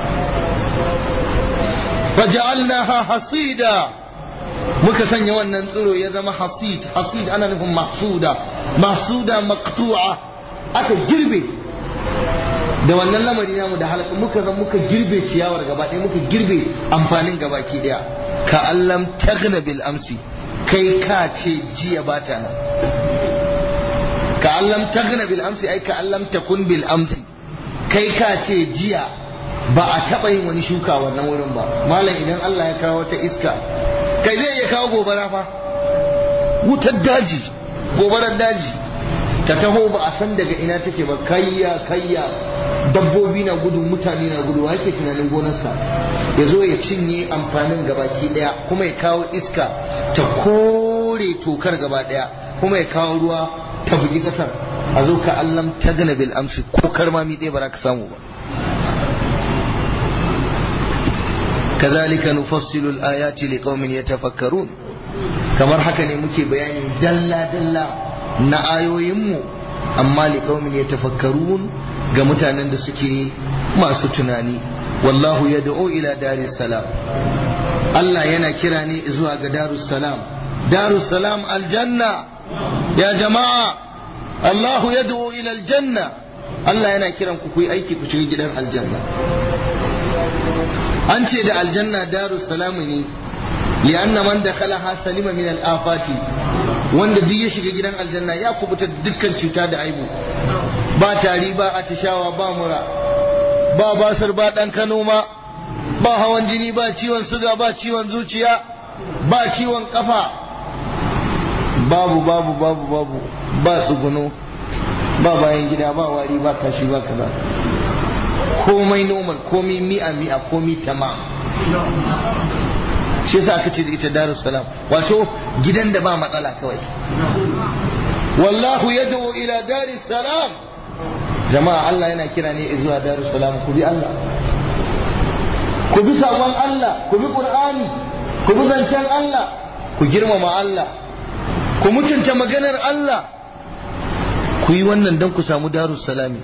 faja'alnaha hasida muka sanya wannan tsiro ya zama hasid hasid ana nufin mahsuda mahsuda maqtu'a aka girbe da wannan lamari namu da halaka muka zan muka girbe ciyawar gaba ɗaya muka girbe amfanin gabaki ɗaya ka allam tagna bil amsi kai ka ce jiya ba ta nan ka allam tagna bil amsi ai ka allam takun bil amsi kai ka ce jiya ba a taɓa yin wani shuka wannan wurin ba malam idan Allah ya kawo wata iska kai zai iya kawo gobara fa wutar daji gobarar daji ta taho ba a san daga ina take ba kayya kayya dabbobi na gudu mutane na gudu yake tunanin gonarsa ya zo ya cinye amfanin gabaki daya kuma ya kawo iska ta kore tokar gaba daya kuma ya kawo ruwa ta bugi kasar a zo ka allam ta gana bil amsi ko karmami ɗaya ba za ka samu ba كذلك نفصل الآيات لقوم يتفكرون kamar haka ne muke bayani dalla-dalla na ayoyinmu amma liƙaumin ya tafakkarun ga mutanen da suke masu tunani wallahu ya da'o ila salam Allah yana kira ne zuwa ga darussalam darussalam aljanna ya jama'a Allahu ya da'o ila aljanna Allah yana kiran ku yi aiki ku shiga gidan aljanna an ce da aljanna darussalam ne li'anna man dakhalaha salima min al-afati wanda duk ya shiga gidan aljanna ya kubuta dukkan cuta da aibu ba tari ba atishawa ba mura ba basar ba dan kano ma ba hawan jini ba ciwon suga ba ciwon zuciya ba ciwon kafa babu babu babu babu ba tsuguno ba bayan gida ba wari ba kashi ba kaza komai normal komai mi'a mi'a komai tamam shi yasa aka ce da ita darus salam wato gidan da ba matsala kawai wallahu yad'u ila daris salam jama'a Allah yana kira ne zuwa darus salam ku bi Allah ku bi sabon Allah ku bi qur'ani ku bi zancen Allah ku girmama Allah ku mutunta maganar Allah ku yi wannan don ku samu darus salami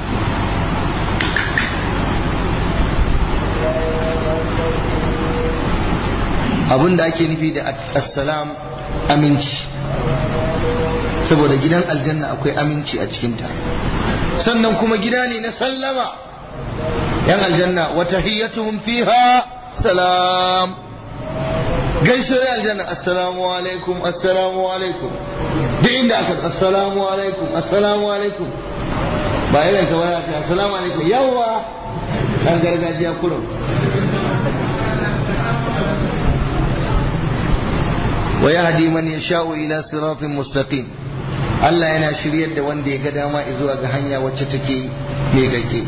abin da ake nufi da assalam aminci saboda gidan aljanna akwai aminci a cikinta sannan kuma gida ne na sallama yan aljanna wata hiyyatuhum fiha salam gaisuwar aljanna assalamu alaikum assalamu alaikum duk inda aka assalamu alaikum assalamu alaikum ba irin ka baya ta assalamu alaikum yawa dan gargajiya kurum ويهدي من يشاء إلى صراط مستقيم Allah yana shiryar da wanda ya ga dama zuwa ga hanya wacce take mai gagge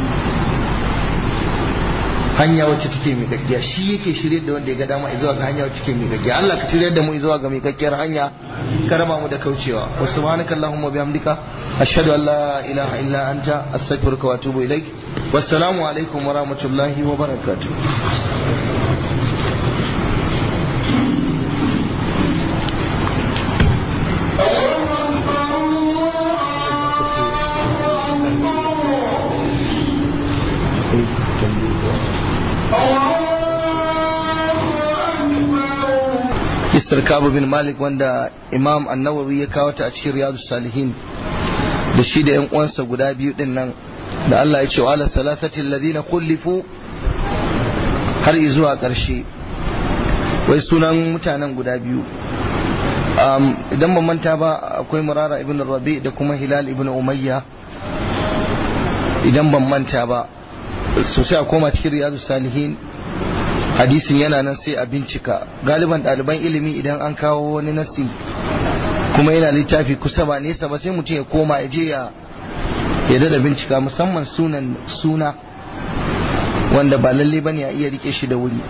hanya wacce take mai gaggiya shi yake shiryar da wanda ya ga dama zuwa ga hanya wacce take mai gaggiya Allah ka shiryar da mu zuwa ga mai gaggiyar hanya ka raba mu da kaucewa wa subhanaka allahumma bihamdika ashhadu an la ilaha illa anta astaghfiruka wa atubu ilaik wassalamu alaikum wa rahmatullahi wa barakatuh Mr. Kabu bin Malik wanda Imam Annawawi ya kawo ta a cikin Riyadu Salihin da shi da 'yan uwansa guda biyu din nan da Allah ya ce wa ala salasatin ladina kullifu har zuwa ƙarshe wai sunan mutanen guda biyu idan ban manta ba akwai murara ibn rabi da kuma hilal ibn umayya idan ban manta ba sosai a koma cikin riyadu salihin hadisin yana nan sai a bincika galiban ɗaliban ilimi idan an kawo wani nasi kuma yana littafi kusa ba nesa ba sai mutum ya koma ya je ya ya dada bincika musamman sunan suna wanda ba lalle ba ne a iya rike shi da wuri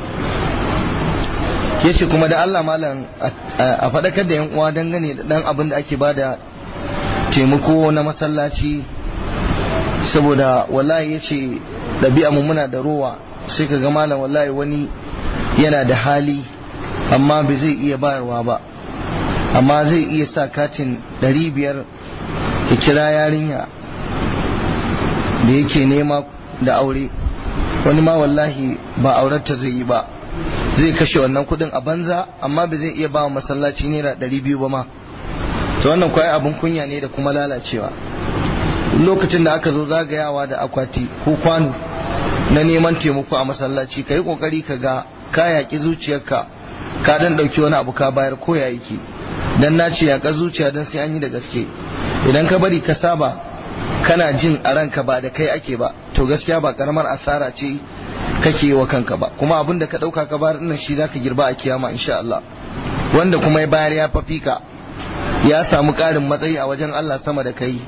ya ce kuma da Allah malam a faɗakar da 'yan uwa dangane da ɗan abin da ake bada taimako na masallaci saboda wallahi ya ce ɗabi'a mu muna da rowa sai ka ga malam wallahi wani yana da hali amma bai zai iya bayarwa ba amma zai iya sa katin ɗari biyar ya kira yarinya da yake nema da aure wani ma wallahi ba aurarta zai yi ba zai kashe wannan kudin a banza amma ba zai iya ba wa masallaci naira ɗari biyu ba ma to wannan kwaye abin kunya ne da kuma lalacewa lokacin da aka zo zagayawa da akwati ko kwano na neman taimako a masallaci ka yi kokari ka ga ka yaƙi zuciyarka ka dan ɗauki wani abu ka bayar ko ya yake dan na ce yaƙa zuciya dan sai an yi da gaske idan ka bari ka saba kana jin a ranka ba da kai ake ba to gaskiya ba karamar asara ce kake yi wa kanka ba kuma abin da ka ɗauka ka bayar ɗin shi zaka girba a kiyama insha Allah wanda kuma ya bayar ya fafi ka ya samu ƙarin matsayi a wajen Allah sama da kai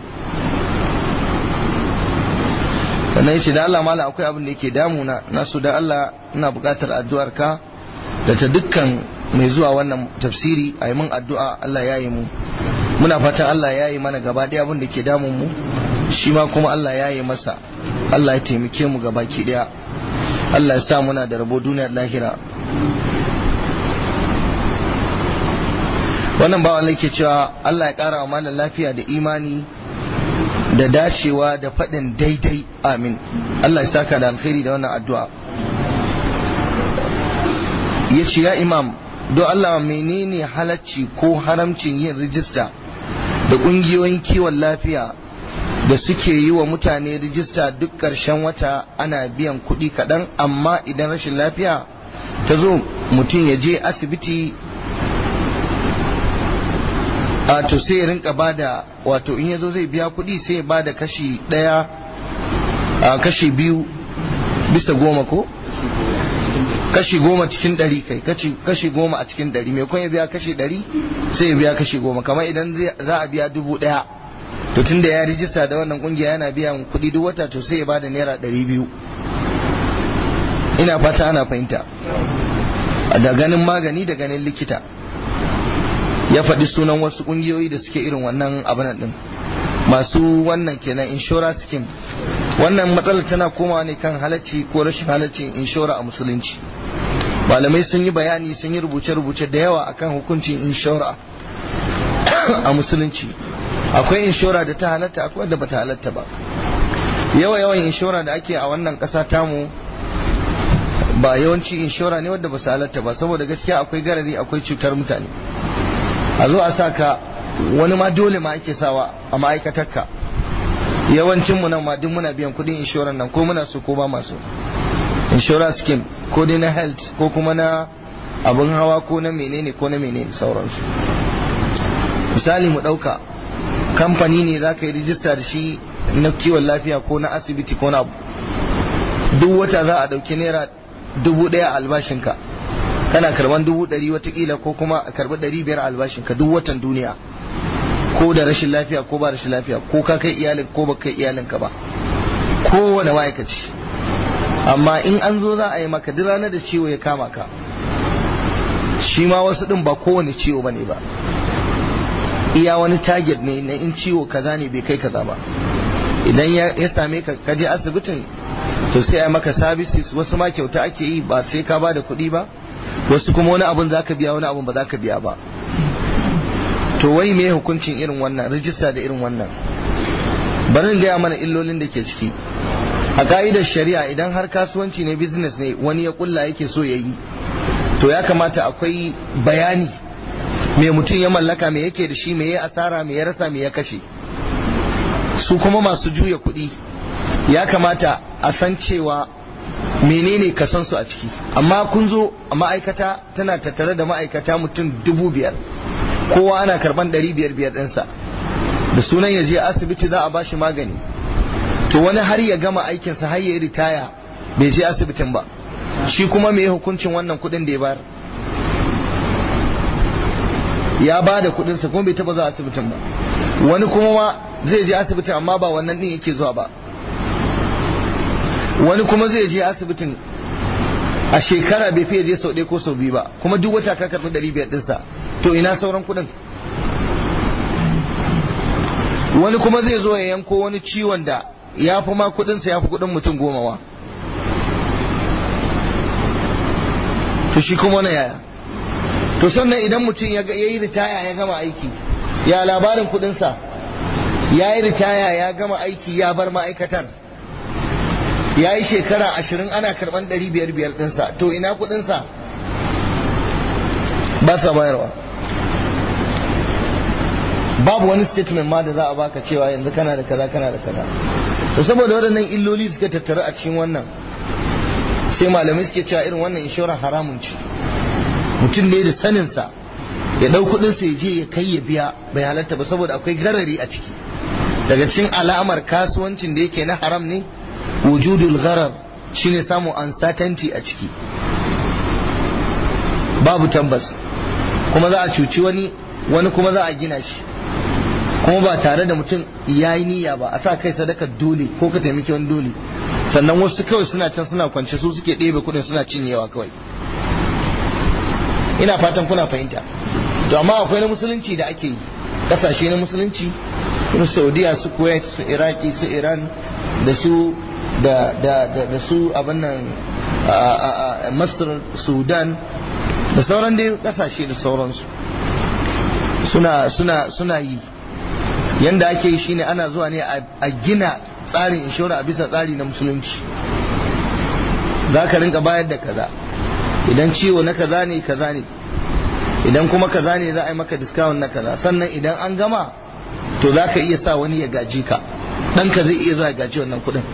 sannan yace da Allah mala akwai abin da yake damuna na so da Allah ina buƙatar addu'ar ka da ta dukkan mai zuwa wannan tafsiri a yi min addu'a Allah ya yi mu muna fatan Allah ya yi mana gaba ɗaya abin da ke damun mu shi ma kuma Allah ya yi masa Allah ya taimake mu gaba ki ɗaya Allah ya sa muna da rabo duniyar lahira wannan bawan ke cewa Allah ya ƙara wa malam lafiya da imani da dacewa da faɗin daidai amin Allah ya saka da alkhairi da wannan addu'a ya ce ya imam don Allah menene halacci ko haramcin yin rijista da ƙungiyoyin kiwon lafiya da suke yi wa mutane rijista duk ƙarshen wata ana biyan kuɗi kaɗan amma idan rashin lafiya ta zo mutum ya je asibiti a to sai ya rinka bada wato in yazo zai biya kuɗi sai ya bada kashi ɗaya a kashi biyu bisa goma ko kashi goma cikin ɗari kai kashi goma a cikin ɗari mai ya biya kashi ɗari sai ya biya kashi goma kamar idan za a biya dubu ɗaya to tunda ya rijista da wannan kungiya yana biyan kuɗi duk wata to sai ya bada naira ɗari biyu ina fata ana fahimta da ganin magani da ganin likita ya faɗi sunan wasu ƙungiyoyi da suke irin wannan abin ɗin masu wannan kenan inshora scheme wannan matsalar tana komawa ne kan halacci ko rashin halaccin inshora a musulunci malamai sun yi bayani sun yi rubuce-rubuce da yawa akan hukuncin inshora a musulunci akwai inshora da ta halatta akwai wadda bata halatta ba yawa yawan inshora da ake a wannan ƙasa tamu ba yawanci inshora ne wadda ba su halatta ba saboda gaskiya akwai garari akwai cutar mutane a zo a sa ka wani ma dole ma ake sawa a ma'aikatarka yawancin mu nan ma duk muna biyan kudin inshorar nan ko muna so ko ba masu insurance scheme ko dai na health ko kuma na abin hawa ko na menene ko na menene sauransu misali mu dauka kamfani ne za ka yi rijista da shi na kiwon lafiya ko na asibiti ko na abu duk wata za a dauki naira dubu daya albashinka kana karban dubu ɗari watakila ko kuma a karbi ɗari biyar albashinka duk watan duniya ko da rashin lafiya ko ba rashin lafiya ko ka kai iyalin ko ba kai iyalinka ba kowane ma'aikaci amma in an zo za a yi maka duk ranar da ciwo ya kama ka shi ma wasu ɗin ba kowane ciwo ba ne ba iya wani target ne na in ciwo kaza ne bai kai kaza ba idan ya same ka kaje asibitin to sai a maka services wasu ma kyauta ake yi ba sai ka ba da kuɗi ba wasu kuma wani abun za ka biya wani abun ba za ka biya ba to wai me hukuncin irin wannan rijista da irin wannan bari in gaya mana illolin da ke ciki a ka'idar shari'a idan har kasuwanci ne business ne wani ya kulla yake so ya yi to ya kamata akwai bayani me mutum ya mallaka me yake da shi me ya asara me ya rasa me ya kashe su kuma masu juya kuɗi ya kamata a san cewa menene kasan su a ciki amma kun zo a ma'aikata tana tattare da ma'aikata mutum dubu biyar kowa ana karban ɗari biyar biyar ɗinsa da sunan ya je asibiti za a ba shi magani to wani har ya gama aikinsa har ya yi ritaya bai je asibitin ba shi kuma me hukuncin wannan kuɗin da ya bayar ya ba da kuɗinsa kuma bai taɓa zuwa asibitin ba wani kuma ma zai je asibitin amma ba wannan ɗin yake zuwa ba wani kuma zai je asibitin a shekara bai fiye je sau ɗaya ko sau biyu ba kuma duk wata ka karɓi ɗari biyar ɗinsa to ina sauran kuɗin wani kuma zai zo ya yanko wani ciwon da ya fi ma kuɗinsa ya fi kuɗin mutum goma wa to shi kuma wani yaya to sannan idan mutum ya yi ritaya ya gama aiki ya labarin kudinsa ya yi ritaya ya gama aiki ya bar ma'aikatar ya yi shekara ashirin ana karban ɗari biyar biyar ɗinsa to ina kudinsa ba sa bayarwa babu wani statement ma da za a baka cewa yanzu kana da kaza kana da kaza to saboda waɗannan illoli suka tattara a cikin wannan sai malamai suke cewa irin wannan inshorar haramun ce mutum ne da saninsa ya ɗau kuɗinsa ya je ya kai ya biya bai halatta ba saboda akwai garari a ciki daga cikin alamar kasuwancin da yake na haram ne wujudul gharar shine samun uncertainty a ciki babu tabbas kuma za a cuci wani wani kuma za a gina shi kuma ba tare da mutum ya yi niyya ba a sa kai sadaka dole ko ka taimaki wani dole sannan wasu kawai suna can suna kwance su suke ɗebe kuɗin suna cinyewa kawai ina fatan kuna fahimta to amma akwai na musulunci da ake yi kasashe na musulunci irin saudiya su kuwait su iraki su iran da su da da da, da su abin nan masar sudan da sauran dai kasashe da sauransu suna suna suna yi yanda ake yi shine ana zuwa ne a gina tsarin inshora a bisa tsari na musulunci za ka rinka bayar da kaza idan ciwo na kaza ne kaza ne idan kuma kaza ne za a yi maka discount na kaza sannan idan an gama to za ka iya sa wani ya gaji ka ɗanka zai iya zuwa ya gaji wannan kuɗin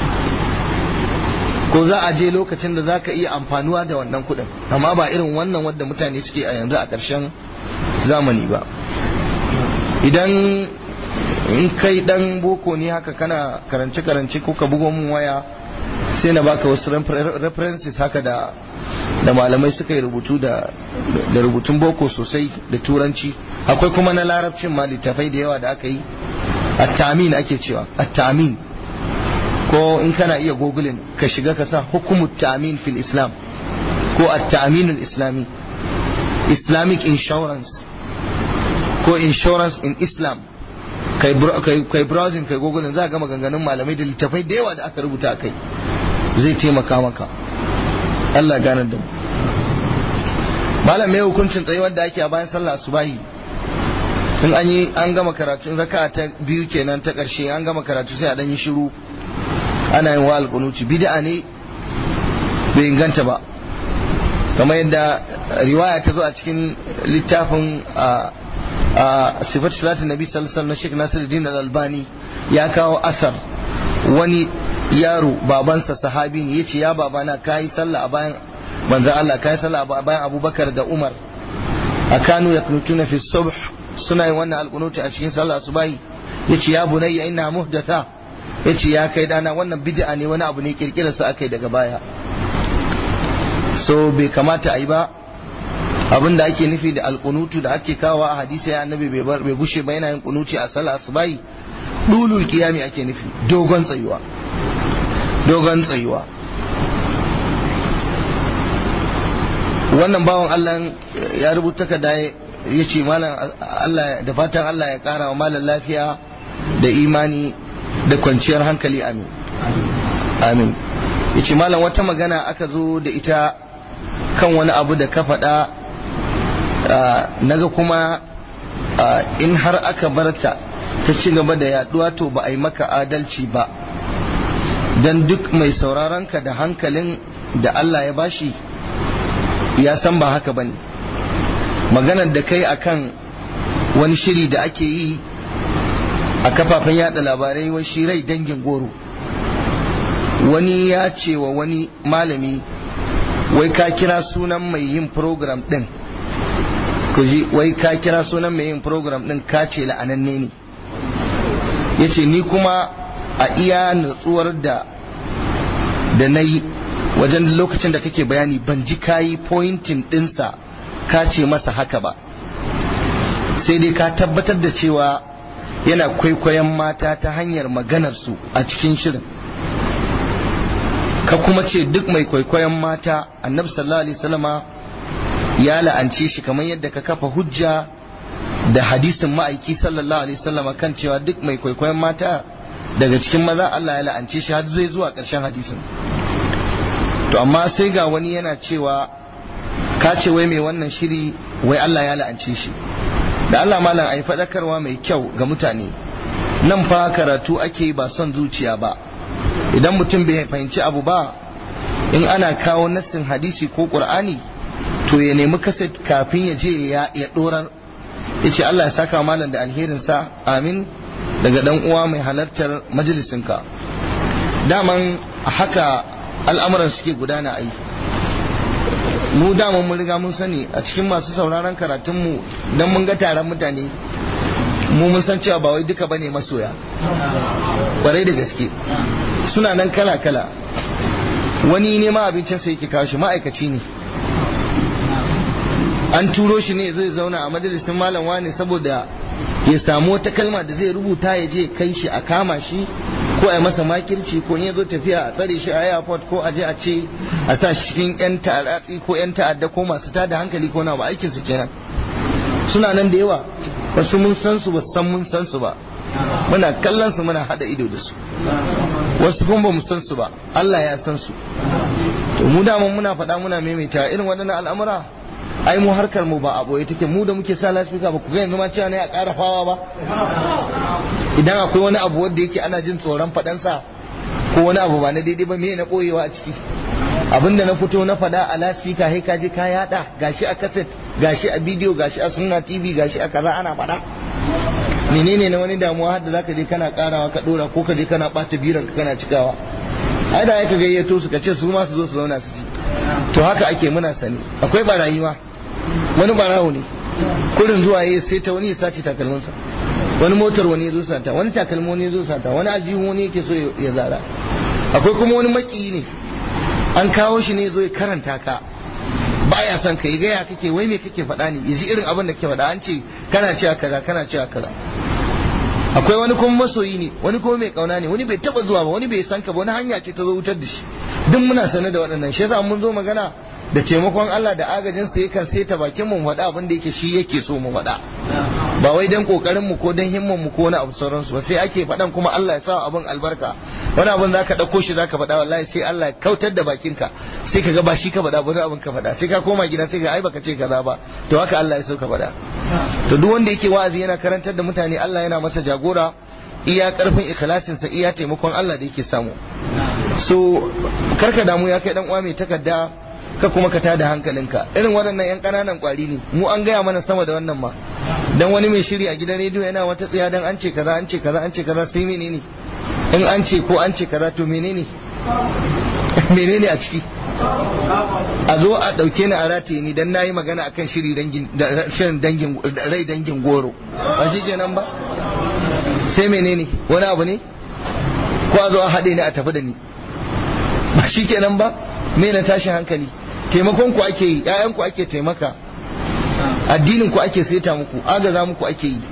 ko za a je lokacin da za ka iya amfanuwa da wannan kuɗin amma ba irin wannan wadda mutane suke a yanzu a ƙarshen zamani ba idan in kai dan boko ne haka kana karance-karance ko ka bugo mun waya sai na baka wasu references haka da da malamai suka yi rubutu da da rubutun boko sosai da turanci akwai kuma na larabcin ma littafai da yawa da aka yi at-tamin ake cewa at-tamin ko in kana iya googling ka shiga ka sa hukumut tamin fil islam ko at-tamin islami islamic insurance ko insurance in islam kai kai browsing kai google za ga maganganun malamai da littafai da yawa da aka rubuta kai zai taimaka maka Allah gane da mu malam mai hukuncin tsayuwar da ake a bayan sallah subahi in an yi an gama karatu raka ta biyu kenan ta karshe an gama karatu sai a dan yi shiru ana yin wa alqunuti bid'a ne bai inganta ba kamar yadda riwaya ta zo a cikin littafin a sifat salatin nabi sallallahu alaihi wasallam Nasiruddin al-Albani ya kawo asar wani yaro babansa sahabi ne yace ya babana kai sallah a bayan manzo Allah kai sallah a bayan Abubakar da Umar akanu yaknutuna fi subh suna yin wannan alqunuti a cikin sallah subahi yace ya bunayya inna muhdatha yace ya kai dana wannan bid'a ne wani abu ne kirkirar sa akai daga baya so bai kamata a yi ba abin da ake nufi da alkunutu da ake kawo a hadisi ya annabi bai gushe ba yana yin kunuci a sallah asubai dulul kiyami ake nufi dogon tsayuwa dogon tsayuwa wannan bawan Allah ya rubuta ka da ya ce malam Allah da fatan Allah ya kara wa malam lafiya da imani da kwanciyar hankali amin amin ya ce malam wata magana aka zo da ita kan wani abu da ka faɗa naga kuma in har aka barta ta ci gaba da yaduwa to ba a yi maka adalci ba don duk mai sauraronka da hankalin da Allah ya bashi ya san ba haka bane maganar da kai akan wani shiri da ake yi a kafafen yada labarai wai shi rai dangin goro wani ya ce wa wani malami wai ka kira sunan mai yin program din ku ji wai ka kira sunan mai yin program din ka ce la'ananne ne ya ce ni kuma a iya nutsuwar da da na yi wajen lokacin da kake bayani ban ji kayi pointing dinsa ka ce masa haka ba sai dai ka tabbatar da cewa yana kwaikwayon mata ta hanyar maganarsu a cikin shirin ka kuma ce duk mai kwaikwayon mata annabi sallallahu alaihi wasallama ya la'ance shi kamar yadda ka kafa hujja da hadisin ma'aiki sallallahu alaihi wasallama kan cewa duk mai kwaikwayon mata daga cikin maza Allah ya la'ance shi har zai zuwa ƙarshen hadisin to amma sai ga wani yana cewa ka ce wai mai wannan shiri wai Allah ya la'ance shi da Allah malam ai faɗakarwa mai kyau ga mutane nan fa karatu ake ba son zuciya ba idan mutum bai fahimci abu ba in ana kawo nassin hadisi ko qur'ani to ya nemi kaset kafin ya je ya ya dorar ya ce Allah ya saka malam da alherinsa amin daga dan uwa mai halartar majalisinka daman haka al'amuran suke gudana ai mu daman mun riga mun sani a cikin masu sauraron karatunmu dan mun ga taron mutane mu mun san cewa ba wai duka bane masoya kwarai da gaske suna nan kala kala wani nema abincinsa yake kawo shi ma'aikaci ne an turo shi ne zai zauna a majalisin malam wani saboda ya samu wata kalma da zai rubuta ya je kai shi a kama shi ko a masa makirci ko ya zo tafiya a tsare shi a airport ko a je a ce a sa shi cikin yan ta'aratsi ko yan ta'adda ko masu tada hankali ko na ba aikin su kenan suna nan da yawa wasu mun san su ba san mun san su ba muna kallon su muna hada ido da su wasu kuma ba mu san su ba Allah ya san su to mu da muna faɗa muna maimaita irin waɗannan al'amura ai mu harkar mu ba a boye take mu da muke sa lasfika ba ku ga yanzu ma cewa ne a ƙara fawa ba idan akwai wani abu wanda yake ana jin tsoron faɗansa ko wani abu ba na daidai ba me na ɓoyewa a ciki abinda na fito na faɗa a lasfika sai ka je ka yaɗa gashi a kaset gashi a bidiyo gashi a sunna tv gashi a kaza ana faɗa menene na wani damuwa har da zaka je kana karawa ka dora ko ka je kana bata biran ka kana cikawa ai da ka gayyato su ka ce su ma su zo su zauna su ci to haka ake muna sani akwai barayi ma wani barawo ne kurin zuwa yayi sai ta wani ya sace takalminsa wani motar wani ya zo sata wani takalmi wani ya zo sata wani aljihu wani yake so ya zara akwai kuma wani maki ne an kawo shi ne zo ya karanta ka baya son ka yi gaya kake wai me kake faɗa ne yaji irin abin da ke faɗa an ce kana cewa kaza kana cewa kaza akwai wani kuma masoyi ne wani kuma mai kauna ne wani bai taba zuwa ba wani bai san ka ba wani hanya ce ta zo wutar da shi duk muna sane da waɗannan shi yasa mun zo magana da taimakon Allah da agajin sa yakan saita bakin mu faɗa abin da yake shi yake so mu faɗa ba wai dan kokarin mu ko dan himman mu ko wani abu sauransu ba sai ake faɗan kuma Allah ya sa abin albarka wani abin zaka dauko shi zaka faɗa wallahi sai Allah ya kautar da bakinka sai ka ga ba shi ka faɗa ba wani abin ka faɗa sai ka koma gida sai ka ai baka ce kaza ba to haka Allah ya so ka faɗa to duk wanda yake wa'azi yana karantar da mutane Allah yana masa jagora iya karfin ikhlasinsa iya taimakon Allah da yake samu so karka damu ya kai dan uwa mai takarda ka kuma ka tada hankalinka irin waɗannan yan ƙananan ƙwari ne mu an gaya mana sama da wannan ma dan wani mai shiri a gidan rediyo yana wata tsaya dan an ce kaza an ce kaza an ce kaza sai menene in an ce ko an ce kaza to menene menene a ciki a zo a ɗauke ni a rataye ni dan nayi magana akan shiri dangin shirin dangin rai dangin goro ba shi kenan ba sai menene wani abu ne ko a zo a haɗe ni a tafi da ni ba shi kenan ba me na tashin hankali taimakon ku ake yi ƴaƴan ku ake taimaka addinin ku ake saita muku agaza muku ake yi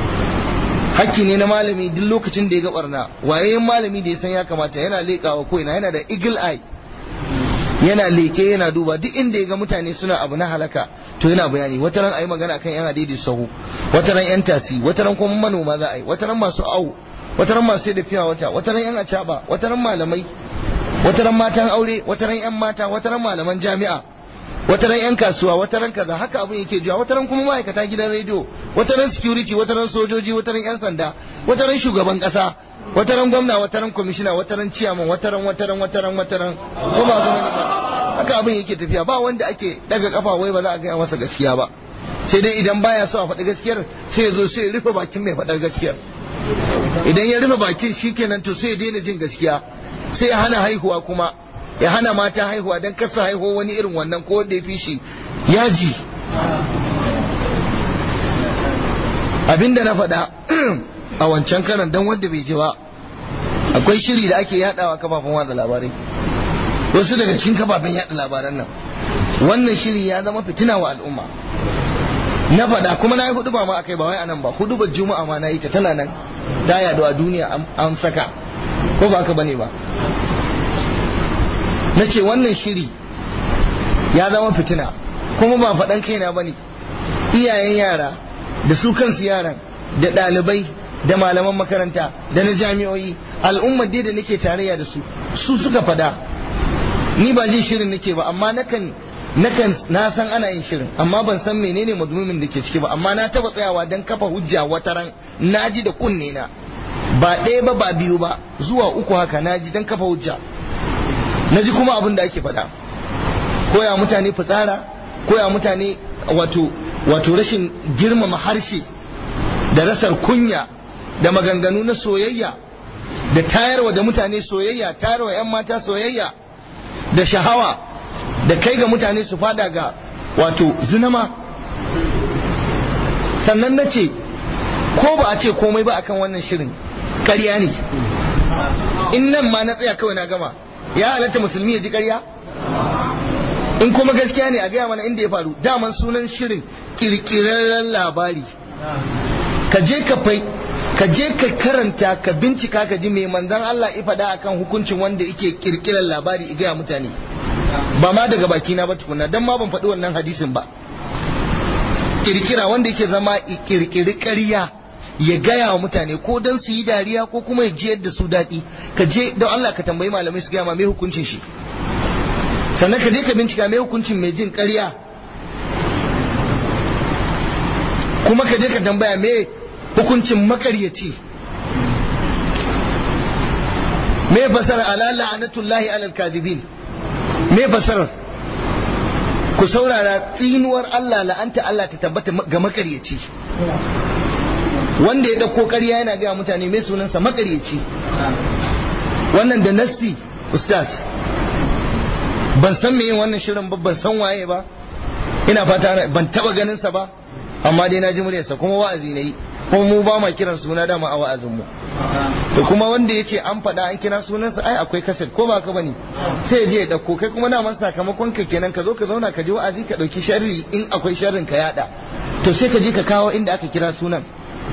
hakki ne na malami duk lokacin da ya ga barna waye malami da ya san ya kamata yana leƙawa ko ina yana da eagle eye yana leke yana duba duk inda ya ga mutane suna abu na halaka to yana bayani wata ran ayi magana kan yan adidi sahu wata ran yan tasi wata ran kuma manoma za a yi wata ran masu awu wata ran masu da fiya wata wata ran yan acaba wata ran malamai wata ran matan aure wata ran yan mata wata ran malaman jami'a wata ran yan kasuwa wata ran kaza haka abin yake juya wata ran kuma ma'aikata gidan rediyo wata ran security wata ran sojoji wata ran yan sanda wata ran shugaban kasa wata ran gwamna wata ran kwamishina wata ran ciyaman wata ran wata ran wata ran wata ran ko ba su haka abin yake tafiya ba wanda ake daga kafa wai ba za a gaya masa gaskiya ba sai dai idan baya so a faɗi gaskiyar sai ya zo sai ya rufe bakin mai faɗar gaskiyar idan ya rufe bakin shikenan to sai ya daina jin gaskiya sai ya hana haihuwa kuma ya hana mata haihuwa don kasa haihuwa wani irin wannan ko wanda ya fi shi yaji abinda na faɗa a wancan karan don wanda bai ji ba akwai shiri da ake yadawa kafafen watsa labarai wasu daga cikin kafafen yada labaran nan wannan shiri ya zama fitina wa al'umma na faɗa kuma na yi hudu ba ma akai ba wai anan ba hudu ba juma'a ma na yi ta tana nan ta yadu a duniya an saka ko ba ka bane ba na ce wannan shiri ya zama fitina kuma ba faɗan kaina ba ne iyayen yara da su kansu yaran da ɗalibai da malaman makaranta da na jami'o'i al'ummar dai da nake tarayya da su su suka fada ni ba jin shirin nake ba amma nakan nakan na san ana yin shirin amma ban san menene madmumin da ke ciki ba amma na taba tsayawa dan kafa hujja wataran naji da kunne na ba ɗaya ba ba biyu ba zuwa uku haka naji dan kafa hujja naji kuma abin da ake faɗa koya mutane fitsara koya mutane wato wato rashin girmama harshe da rasar kunya da maganganu na soyayya da tayarwa da mutane soyayya tayarwa 'yan mata soyayya da shahawa da kai ga mutane su fada ga wato zinama sannan na ce ko ba a ce komai ba akan wannan shirin ƙarya ne in nan ma na tsaya kawai na gama ya halatta musulmi ya ji ƙarya in kuma gaskiya ne a gaya mana inda ya faru daman sunan shirin kirkirarren labari ka je ka fai ka je ka karanta ka bincika ka ji mai manzan Allah ya faɗa akan hukuncin wanda yake kirkirar labari i gaya mutane ba ma daga baki na ba tukuna dan ma ban faɗi wannan hadisin ba kirkira wanda yake zama kirkiri ƙarya ya gaya wa mutane ko don su yi dariya ko kuma ya jiyar da su daɗi ka je don Allah ka tambayi malamai su gaya ma mai hukuncin shi sannan ka je ka bincika mai hukuncin mai jin ƙarya kuma ka je ka tambaya mai hukuncin makaryaci mai fasara ala la'anatullahi alal kadibin mai fasarar ku saurara tsinuwar Allah la'anta Allah ta tabbata ga makaryaci wanda ya ɗauko ƙarya yana gaya mutane mai sunansa makaryaci wannan da nassi ustaz ban san me yin wannan shirin ba ban san waye ba ina fata ban taba ganin sa ba amma dai na ji muryarsa kuma wa'azi ne kuma mu ba ma kiran suna dama a wa'azin mu to kuma wanda ya ce an faɗa an kira sunansa ai akwai kaset ko ba ka bane sai je ya ɗauko kai kuma daman sakamakon ka kenan ka zo ka zauna ka ji wa'azi ka ɗauki sharri in akwai sharrin ka yada to sai ka je ka kawo inda aka kira sunan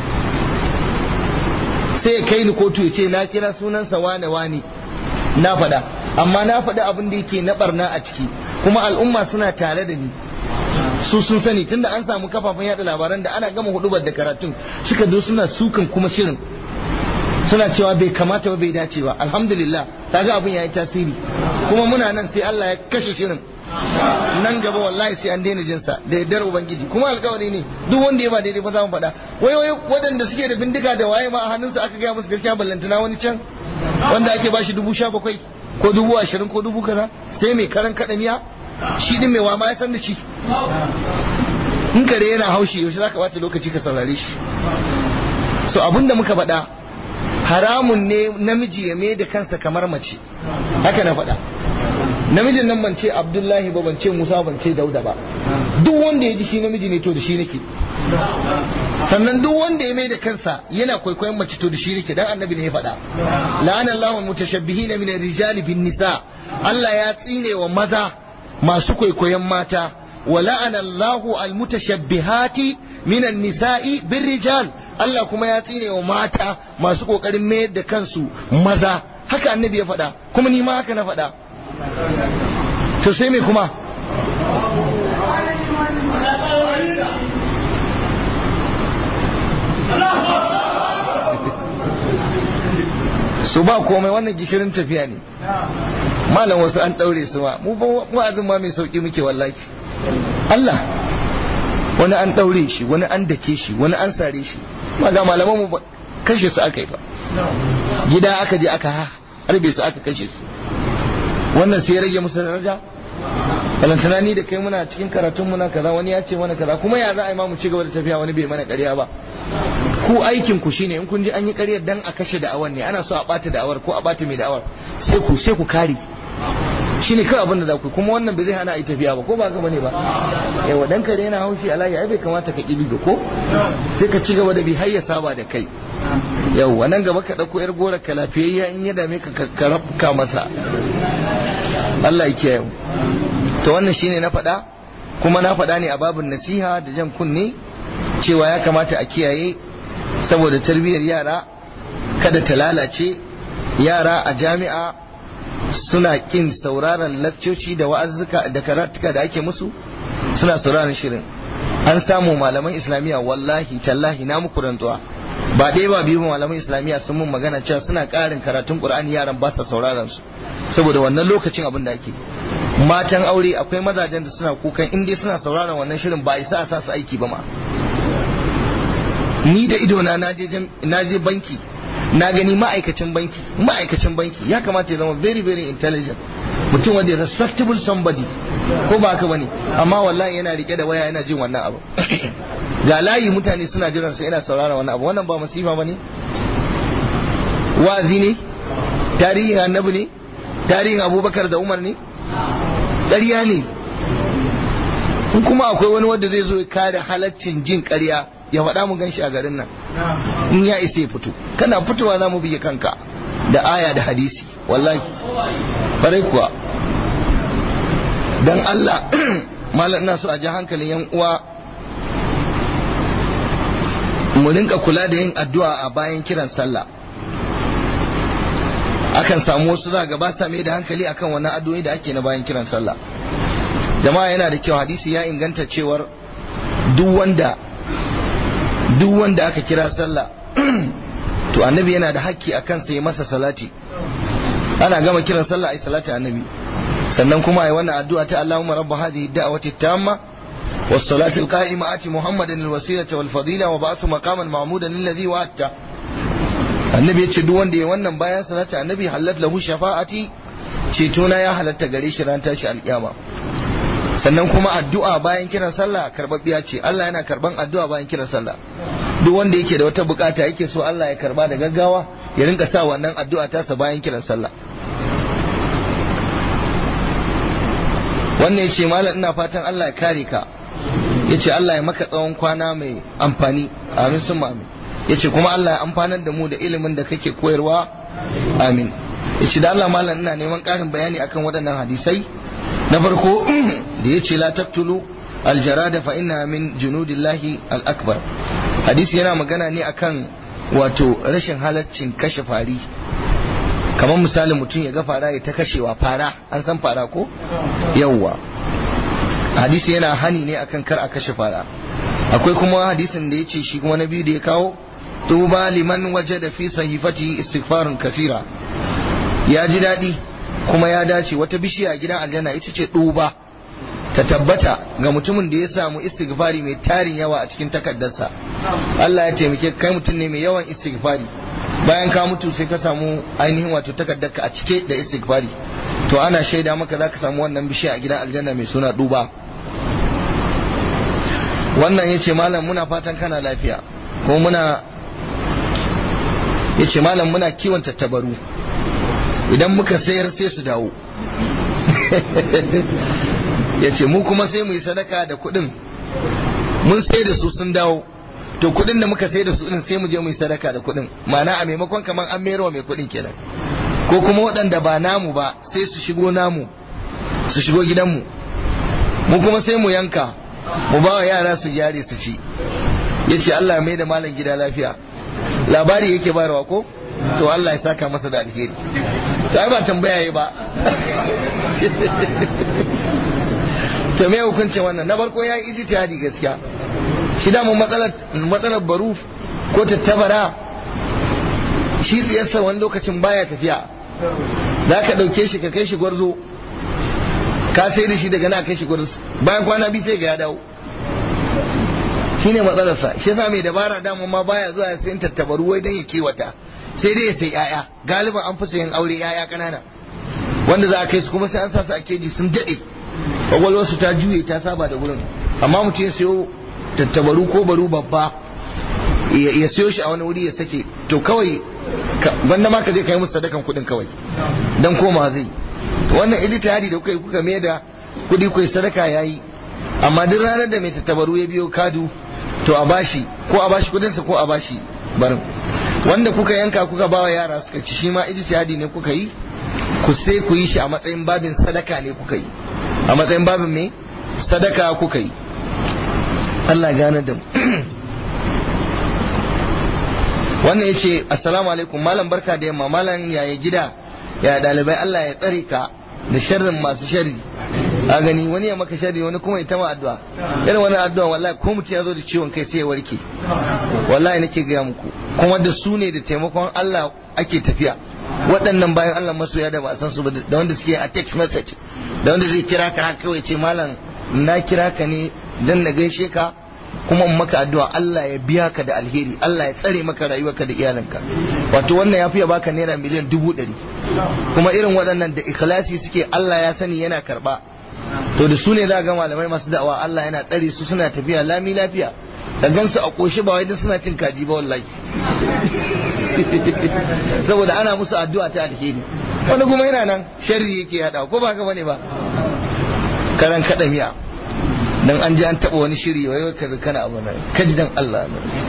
sai ya kai ni kotu ya ce na kira sunansa wane wane na faɗa amma na faɗi abin da yake na barna a ciki kuma al'umma suna tare da ni su sun sani tunda an samu kafafen yada labaran da ana gama hudubar da karatun suka zo suna sukan kuma shirin suna cewa bai kamata ba bai dace ba alhamdulillah kaga abin yayi tasiri kuma muna nan sai Allah ya kashe shirin nan gaba wallahi sai an daina jinsa da yardar ubangiji kuma alkawari ne duk wanda ya ba daidai ba za mu faɗa wai wai waɗanda suke da bindiga da waye ma a hannunsu aka gaya musu gaskiya ballantana wani can wanda ake bashi dubu sha bakwai ko dubu ashirin ko dubu kaza sai mai karan kaɗa miya shi din mai wama ya san da shi in kare yana haushi yaushe zaka bata lokaci ka saurare shi so abinda muka faɗa haramun ne namiji ya mai da kansa kamar mace haka na faɗa namijin nan ban ce abdullahi ba ban ce musa ban ce dauda ba duk wanda ya ji shi namiji ne to da shi nake sannan duk wanda ya mai da kansa yana kwaikwayon mace to da shi nake dan annabi ne ya faɗa la'ana Allahu mutashabbihina min ar-rijali bin nisa Allah ya tsine wa maza masu kwaikwayon mata wa la'ana Allahu al-mutashabbihati min an-nisa'i bir rijal Allah kuma ya tsine wa mata masu kokarin mayar da kansu maza haka annabi ya faɗa kuma ni ma haka na faɗa to sai me kuma su ba komai wannan gishirin tafiya ne malam wasu an ɗaure su ma mu wa'azin ma mai sauƙi muke wallahi Allah wani an ɗaure shi wani an dake shi wani an sare shi ma ga malaman mu kashe su aka yi ba gida aka je aka harbe su aka kashe su wannan sai ya rage musu daraja balantana ni da kai muna cikin karatun muna kaza wani ya ce mana kaza kuma ya za a yi ma mu ci gaba da tafiya wani bai mana ƙarya ba ku aikin ku shine in kun ji an yi ƙaryar dan a kashe da'awar ne ana so a ɓata da'awar ko a ɓata mai da'awar sai ku sai ku kare shine kawai abin da za ku kuma wannan bai zai hana a yi tafiya ba ko ba haka bane ba yawa dan kare yana haushi alayi ai bai kamata ka kibi ba ko sai ka ci gaba da bi har ya saba da kai yawa nan gaba ka dauko yar gora ka lafiyayya in ya dame ka ka rabka masa Allah ya kiyaye to wannan shine na faɗa kuma na faɗa ne a babin nasiha da jan kunne cewa ya kamata a kiyaye saboda tarbiyyar yara kada ta lalace yara a jami'a suna kin sauraron lakcoci da wa'azzuka da karatuka da ake musu suna sauraron shirin an samu malaman islamiyya wallahi tallahi na muku rantsuwa ba ɗaya ba biyu malaman islamiyya sun mun magana cewa suna ƙarin karatun qur'ani yaran ba sa sauraron su saboda wannan lokacin abin da ake matan aure akwai mazajen da suna kukan in dai suna sauraron wannan shirin ba isa a sa su aiki ba ma ni da idona na je banki na gani ma'aikacin banki ma'aikacin banki ya kamata ya zama very very intelligent mutum wanda respectable somebody ko ba haka bane amma wallahi yana rike da waya yana jin wannan abu ga layi mutane suna jiran sa yana saurara wannan abu wannan ba masifa bane wazi ne tarihin annabi ne tarihin abubakar da umar ne ƙarya ne in kuma akwai wani wanda zai zo ya kare halaccin jin ƙarya ya faɗa mu gan shi a garin nan in ya isa ya fito kana fitowa za mu biye kanka da aya da hadisi wallahi farai kuwa dan Allah malam ina so a ji hankalin yan uwa mu rinka kula da yin addu'a a bayan kiran sallah akan samu wasu za ga ba sa mai da hankali akan wannan addu'o'i da ake na bayan kiran sallah jama'a yana da kyau hadisi ya inganta cewar duk wanda duk wanda aka kira sallah to annabi yana da hakki a kansa ya masa salati ana gama kiran sallah ai salati annabi sannan kuma ai wannan addu'a ta Allahumma rabb hadhihi ad-da'wati at-tamma was-salati al-qa'ima ati Muhammadan al-wasilata wal-fadila wa ba'athu maqaman mahmudan alladhi wa'atta annabi yace duk wanda ya wannan bayan salati annabi halat lahu shafa'ati ceto na ya halatta gare shi ran tashi alkiyama sannan kuma addu'a bayan kiran sallah karbabbiya ce Allah yana karban addu'a bayan kiran sallah duk wanda yake da wata bukata yake so Allah ya karba da gaggawa ya rinka sa wannan addu'a tasa bayan kiran sallah wannan yace malam ina fatan Allah ya kare ka yace Allah ya maka tsawon kwana mai amfani amin sun amin yace kuma Allah ya amfanar da mu da ilimin da kake koyarwa amin yace da Allah malam ina neman karin bayani akan waɗannan hadisai na farko da ya ce la taktulu aljarada fa inna min junudillahi al-akbar hadisi yana magana ne akan wato rashin halaccin kashe fari kamar misali mutum ya ga fara ya ta kashewa fara an san fara ko yawwa hadisi yana hani ne akan kar a kashe fara akwai kuma hadisin da ya ce shi kuma na biyu da ya kawo tuba liman waje da fi sahifati istighfarun kasira ya ji daɗi kuma ya dace wata bishiya a gidan aljanna ita ce duba ta tabbata ga mutumin da ya samu istighfari mai tarin yawa a cikin takaddarsa Allah ya taimake kai mutum ne mai yawan istighfari bayan ka mutu sai ka samu ainihin wato takaddarka a cike da istighfari to ana shaida maka za ka samu wannan bishiya a gidan aljanna mai suna duba wannan ya ce malam muna fatan kana lafiya ko muna ya ce malam muna kiwon tattabaru idan muka sayar sai su dawo ya ce mu kuma sai mu yi sadaka da kuɗin mun sai da su sun dawo to kuɗin da muka sai da su din sai mu je mu yi sadaka da kuɗin ma'ana a maimakon kamar an mero mai kuɗin kenan ko kuma waɗanda ba namu ba sai su shigo namu su shigo gidanmu mu kuma sai mu yanka mu ba wa yara su jari su ci ya ce Allah mai da malam gida lafiya labari yake bayarwa ko to Allah ya saka masa da alheri to ai ba tambaya yi ba to me hukuncin wannan na farko ya yi ijtihadi gaskiya shi da mu matsalar matsalar baruf ko tattabara shi tsiyarsa wani lokacin baya tafiya za ka ɗauke shi ka kai shi gwarzo ka sai da shi daga na kai shi gwarzo bayan kwana biyu sai ga ya dawo shi ne matsalarsa shi yasa mai dabara dama ma baya zuwa ya sayin tattabaru wai don ya kiwata sai dai ya sai yaya galiban an fi sayan aure yaya kanana wanda za a kai su kuma sai an sa su a keji sun daɗe kwakwalwarsu ta juye ta saba da wurin amma mutum ya sayo tattabaru ko baru babba ya sayo shi a wani wuri ya sake to kawai wanda ma ka zai kai musu sadakan kuɗin kawai dan koma zai wannan ijtihadi da kuka yi kuka mai da kuɗi kuwa sadaka yayi amma duk ranar da mai tattabaru ya biyo kadu to a bashi ko a bashi kudinsa ko a bashi barin wanda kuka yanka kuka bawa yara suka ci shi ma ijtihadi ne kuka yi ku sai ku yi shi a matsayin babin sadaka ne kuka yi a matsayin babin me sadaka kuka yi Allah gane da mu wannan ya ce assalamu alaikum malam barka da yamma malam yaya gida ya dalibai Allah ya tsare ka da sharrin masu sharri a gani wani ya maka sharri wani kuma ya tama addu'a irin wani addu'a wallahi ko mutum ya zo da ciwon kai sai ya warke wallahi nake gaya muku kuma da su ne da taimakon Allah ake tafiya waɗannan bayan Allah masoya da ba san su ba da wanda suke a text message da wanda zai kira ka haka kawai ce malam na kira ka ne dan na gaishe ka kuma in maka addu'a Allah ya biya ka da alheri Allah ya tsare maka rayuwarka da iyalanka wato wannan ya fiye baka naira miliyan dubu ɗari kuma irin waɗannan da ikhlasi suke Allah ya sani yana karɓa to da su ne za ga malamai masu da'awa Allah yana tsare su suna tafiya lami lafiya da gansu a ƙoshi ba wai dan suna cin kaji ba wallahi saboda ana musu addu'a ta alheri wani kuma yana nan sharri yake hada ko ba ka bane ba karan kada miya dan an ji an taba wani shiri wai ka kana abu nan kaji dan Allah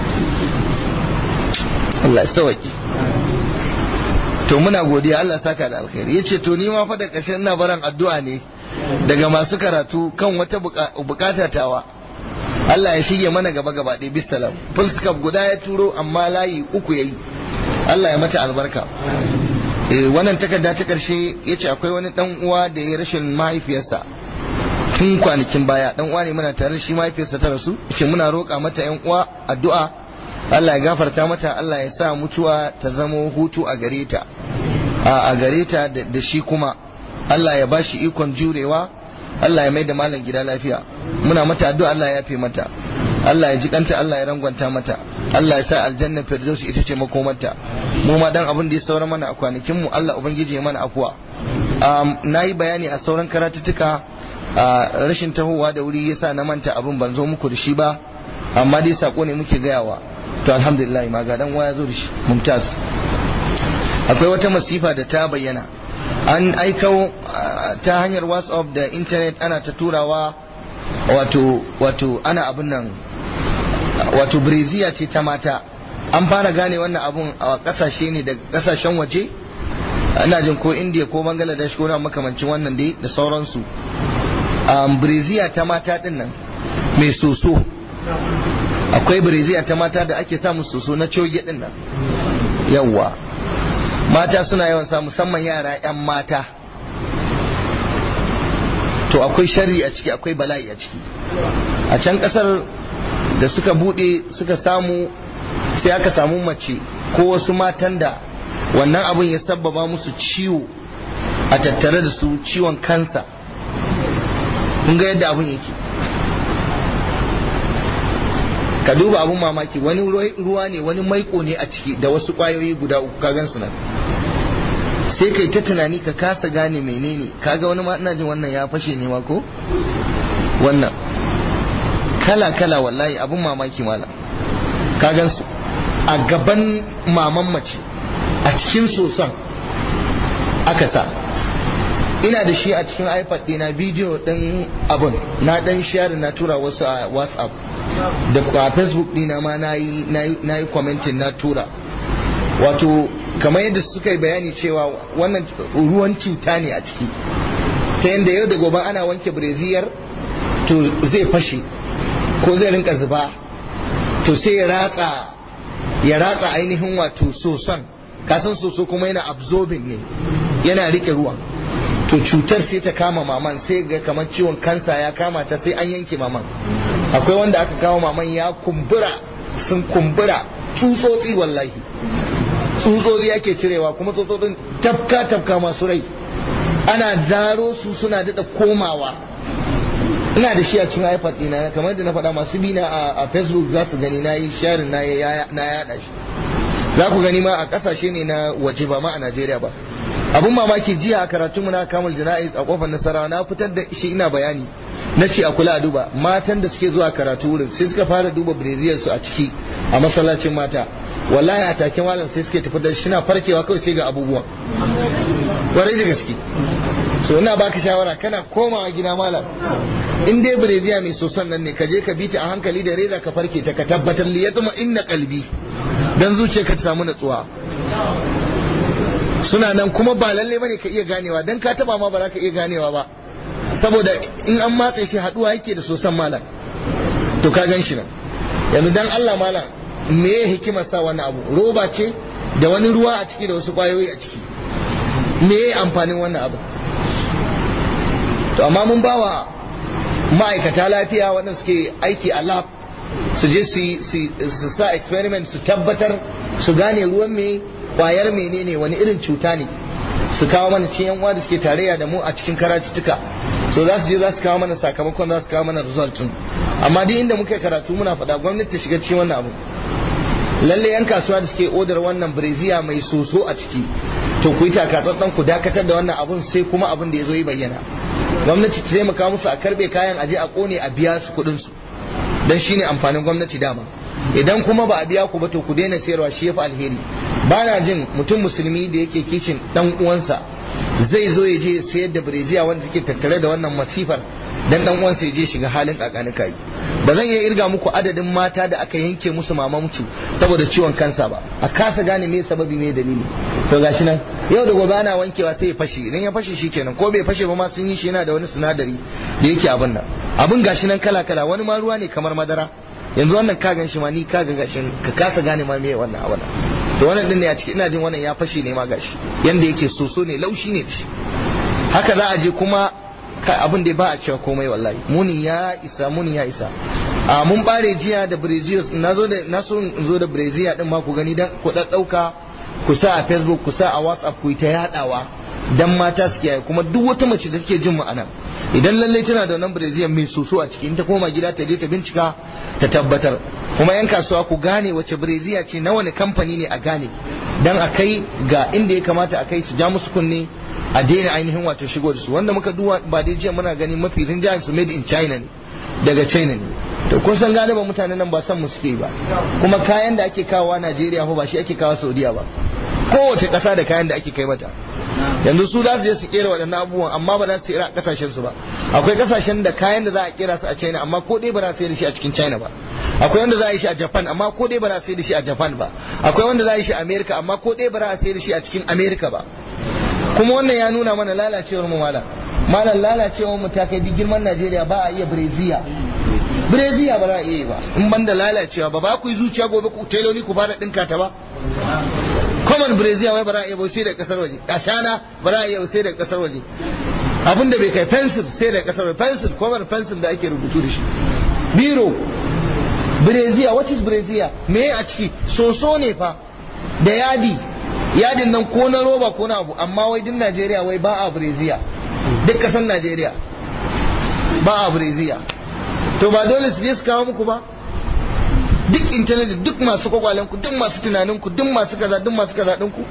Allah sauki to muna godiya Allah saka da alkhairi yace to ni ma fa da ƙarshen ina baran addu'a ne daga masu karatu kan wata bukata tawa Allah ya shige mana gaba gaba ɗaya bisalam fuskar guda ya turo amma layi uku yayi Allah ya mata albarka wannan takarda ta ƙarshe yace akwai wani dan uwa da ya rashin mahaifiyarsa tun kwanakin baya dan uwa ne muna tare shi mahaifiyarsa ta rasu ce muna roƙa mata yan uwa addu'a Allah ya gafarta mata Allah ya sa mutuwa ta zamo hutu a gare ta a gare ta da shi kuma Allah ya bashi ikon jurewa Allah ya mai da malam gida lafiya muna mata addu'a Allah ya yafe mata Allah ya ji kanta Allah ya rangwanta mata Allah ya sa aljanna firdaus ita ce makomarta mu ma dan abin da ya saura mana a kwanakin mu Allah ubangiji ya mana afuwa na yi bayani a sauran karatuttuka a rashin tahowa da wuri yasa na manta abin ban zo muku da shi ba amma dai sako ne muke gayawa to alhamdulillah ma ga dan waya zo da shi mumtaz akwai wata masifa da ta bayyana an aikau ta hanyar whatsapp da internet ana ta turawa wato wato ana abin nan wato breziya ce ta mata an fara gane wannan abun a kasashe ne da kasashen waje ana jin ko india ko bangladesh ko na makamancin wannan dai da sauransu um, breziya ta mata din nan mai soso akwai breziya ta mata da ake samun soso na coge din nan yawwa mata suna yawan sa musamman yara 'yan mata to akwai shari a ciki akwai bala'i a ciki a can kasar da suka bude suka samu sai aka samu mace ko wasu matan da wannan abin ya sabbaba musu ciwo a tattare da su ciwon kansa kun ga yadda abin yake ka duba abin mamaki wani ruwa ne wani maiko ne a ciki da wasu kwayoyi guda uku ka gansu nan sai kai ta tunani ka kasa gane menene kaga wani ma ina jin wannan ya fashe ne ma ko wannan kala kala wallahi abin mamaki mala ka gansu a gaban maman mace a cikin soson aka sa ina da shi a cikin ipad ɗina bidiyo ɗin abun na ɗan share na tura wasu a whatsapp da a facebook ɗina ma na yi commenting na tura wato kamar yadda suka yi bayani cewa wannan ruwan cuta ne a ciki ta yadda yau da gobe ana wanke breziyar to zai fashe ko zai rinka zuba to sai ya ratsa ya ratsa ainihin wato soson kasan soso kuma yana absorbing ne yana rike ruwan to cutar sai ta kama maman sai ga kamar ciwon kansa ya kama ta sai an yanke maman akwai wanda aka kawo maman ya kumbura sun kumbura tsutsotsi wallahi tsutsotsi ake cirewa kuma tsutsotsin tafka tafka masu rai ana zaro su suna daɗa komawa ina da shi a cikin ipad ɗina kamar da na faɗa masu bina a facebook za su gani na yi sharin na yaɗa shi za ku gani ma a ƙasashe ne na waje ba ma a najeriya ba abun mamaki jiya a karatun mu na kamul jana'iz a kofar nasara na fitar da shi ina bayani na ce a kula a duba matan da suke zuwa karatu wurin sai suka fara duba breziyar su a ciki a masallacin mata wallahi a take malam sai suke tafi da shi na farkewa kawai sai ga abubuwan kwarai da gaske so ina baka shawara kana komawa gida malam in dai breziya mai soson nan ne ka je ka bita a hankali da reza ka farke ta ka tabbatar li yatma inna qalbi dan zuciyarka ta samu natsuwa suna nan kuma ba lalle bane ka iya ganewa dan ka taba ma ba za ka iya ganewa ba saboda in an matse shi haduwa yake da sosan malam to ka gan shi nan yanzu dan Allah malam me ya hikimar sa wannan abu roba ce da wani ruwa a ciki da wasu kwayoyi a ciki me ya amfanin wannan abu to amma mun bawa ma'aikata lafiya waɗanda suke aiki a lab su je su sa experiment su tabbatar su gane ruwan me kwayar menene wani irin cuta ne su kawo mana cikin yan uwa da suke tarayya da mu a cikin karatuttuka so za su je za su kawo mana sakamakon za su kawo mana result din amma duk inda muka karatu muna faɗa gwamnati ta shiga cikin wannan abu lalle yan kasuwa da suke odar wannan breziya mai soso a ciki to ku yi takatsantsan ku dakatar da wannan abun sai kuma abin da ya zo yi bayyana gwamnati ta taimaka musu a karbe kayan aje a kone a biya su kuɗin su dan shine amfanin gwamnati dama idan kuma ba a biya ku ba to ku daina sayarwa shi yafi alheri ba na jin mutum musulmi da yake kicin dan uwansa zai zo ya je sayar da birejiya wanda take tattare da wannan masifar dan dan uwansa ya je shiga halin kakani kai ba zan iya irga muku adadin mata da aka yanke musu mamamci saboda ciwon kansa ba a kasa gane me sababi me dalili to gashi nan yau da gobe ana wankewa sai ya fashe idan ya fashe shikenan ko bai fashe ba ma sun yi shi yana da wani sinadari da yake abin nan abin gashi nan kala kala wani ma ruwa ne kamar madara yanzu wannan ka gan shi ma ni ka ga gashin ka kasa gane ma me wannan abin to wannan din ne a ciki ina jin wannan ya fashe ne ma gashi yanda yake soso ne laushi ne da shi haka za a je kuma abin da ba a cewa komai wallahi muni ya isa muni ya isa a mun bare jiya da brazil na zo da na so in zo da brazil din ma ku gani dan ku daddauka ku sa a facebook ku sa a whatsapp ku ta yadawa dan mata su kiyaye kuma duk wata mace da take jin mu anan idan lalle tana da wannan brazil mai soso a ciki in ta koma gida ta je ta bincika ta tabbatar kuma yan kasuwa ku gane wace brazil ce na wani kamfani ne a gane dan a kai ga inda ya kamata a kai su ja musu kunne a daina ainihin wato shigo da su wanda muka duba ba dai jiya muna gani mafi rinjayen su made in china ne daga china ne to kun san galiban mutanen nan ba san mu suke ba kuma kayan da ake kawowa najeriya ba shi ake kawo saudiya ba kowace ƙasa da kayan da ake kai mata yanzu su za su je su kera waɗannan abubuwan amma ba za su kera a ƙasashen su ba akwai ƙasashen da kayan da za a kera su a china amma ko dai ba za su yi da shi a cikin china ba akwai wanda za a yi shi a japan amma ko dai ba za su yi da shi a japan ba akwai wanda za a yi shi a america amma ko dai ba za a yi da shi a cikin america ba kuma wannan ya nuna mana lalacewar mu malam malam lalacewar mu ta kai duk girman Najeriya ba a iya breziya breziya ba za a iya ba in ban da lalacewa ba ba ku yi zuciya gobe ku teloli ku fara dinka ta ba common breziya wai ba za a iya ba sai da kasar waje ashana ba za a iya sai da kasar waje abinda bai kai pencil sai da kasar waje pencil common pencil da ake rubutu da shi biro breziya what is breziya me a ciki soso ne fa da yadi yadin nan ko na roba ko na abu amma wai din Najeriya wai ba a breziya duk kasan Najeriya ba a breziya to ba dole su je su kawo muku ba duk intanet duk masu kwakwalen ku duk masu tunanin ku duk masu kaza duk masu kaza din ku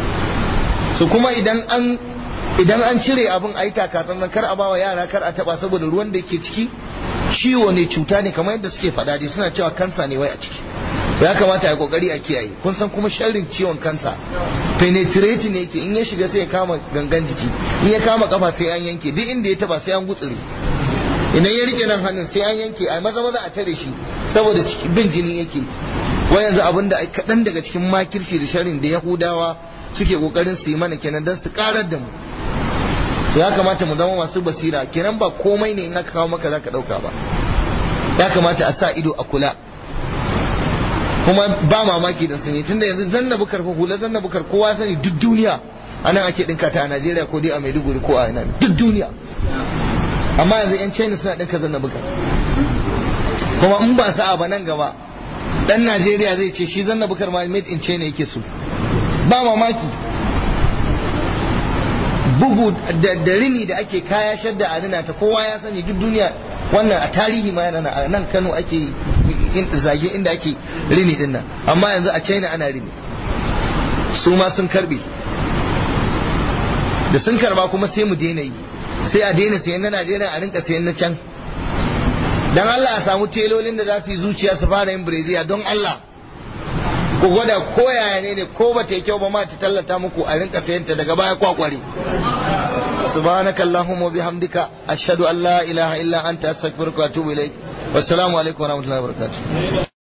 so kuma idan an idan an cire abin a yi takatsantsan kar a bawa yara kar a taba saboda ruwan da ke ciki ciwo ne cuta ne kamar yadda suke faɗa dai suna cewa kansa ne wai a ciki ya kamata a kokari a kiyaye kun san kuma sharrin ciwon kansa penetrate ne yake in ya shiga sai ya kama gangan jiki in ya kama kafa sai an yanke duk inda ya taba sai an gutsure idan ya rike nan hannun sai an yanke a maza maza a tare shi saboda bin jini yake wa yanzu abin da kaɗan daga cikin makirci da sharrin da yahudawa suke kokarin su yi mana kenan don su karar da mu to ya kamata mu zama masu basira kenan ba komai ne in aka kawo maka zaka dauka ba ya kamata a sa ido a kula kuma ba mamaki da sani tunda yanzu zanna bukar fa hula zanna bukar kowa sani duk duniya anan ake dinka ta a Najeriya ko dai a Maiduguri ko a ina duk duniya amma yanzu yan China suna dinka zanna bukar kuma in ba sa'a ba nan gaba dan Najeriya zai ce shi zanna bukar ma made in China yake so ba mamaki bugu da rini da ake kaya shadda a rina ta kowa ya sani duk duniya wannan a tarihi ma yana a nan Kano ake zage inda ake rini din nan amma yanzu a China ana rini su ma sun karbe da sun karba kuma sai mu daina yi sai a daina sayan na Najeriya a rinka sayan na can dan Allah a samu telolin da za su yi zuciya su fara yin breziya don Allah ku gwada ko yaya ne ne ko ba ta yi kyau ba ma ta tallata muku a rinka sayanta daga baya kwakware subhanaka allahumma bihamdika ashhadu an la ilaha illa anta astaghfiruka wa atubu ilaik wassalamu alaikum wa rahmatullahi wa barakatuh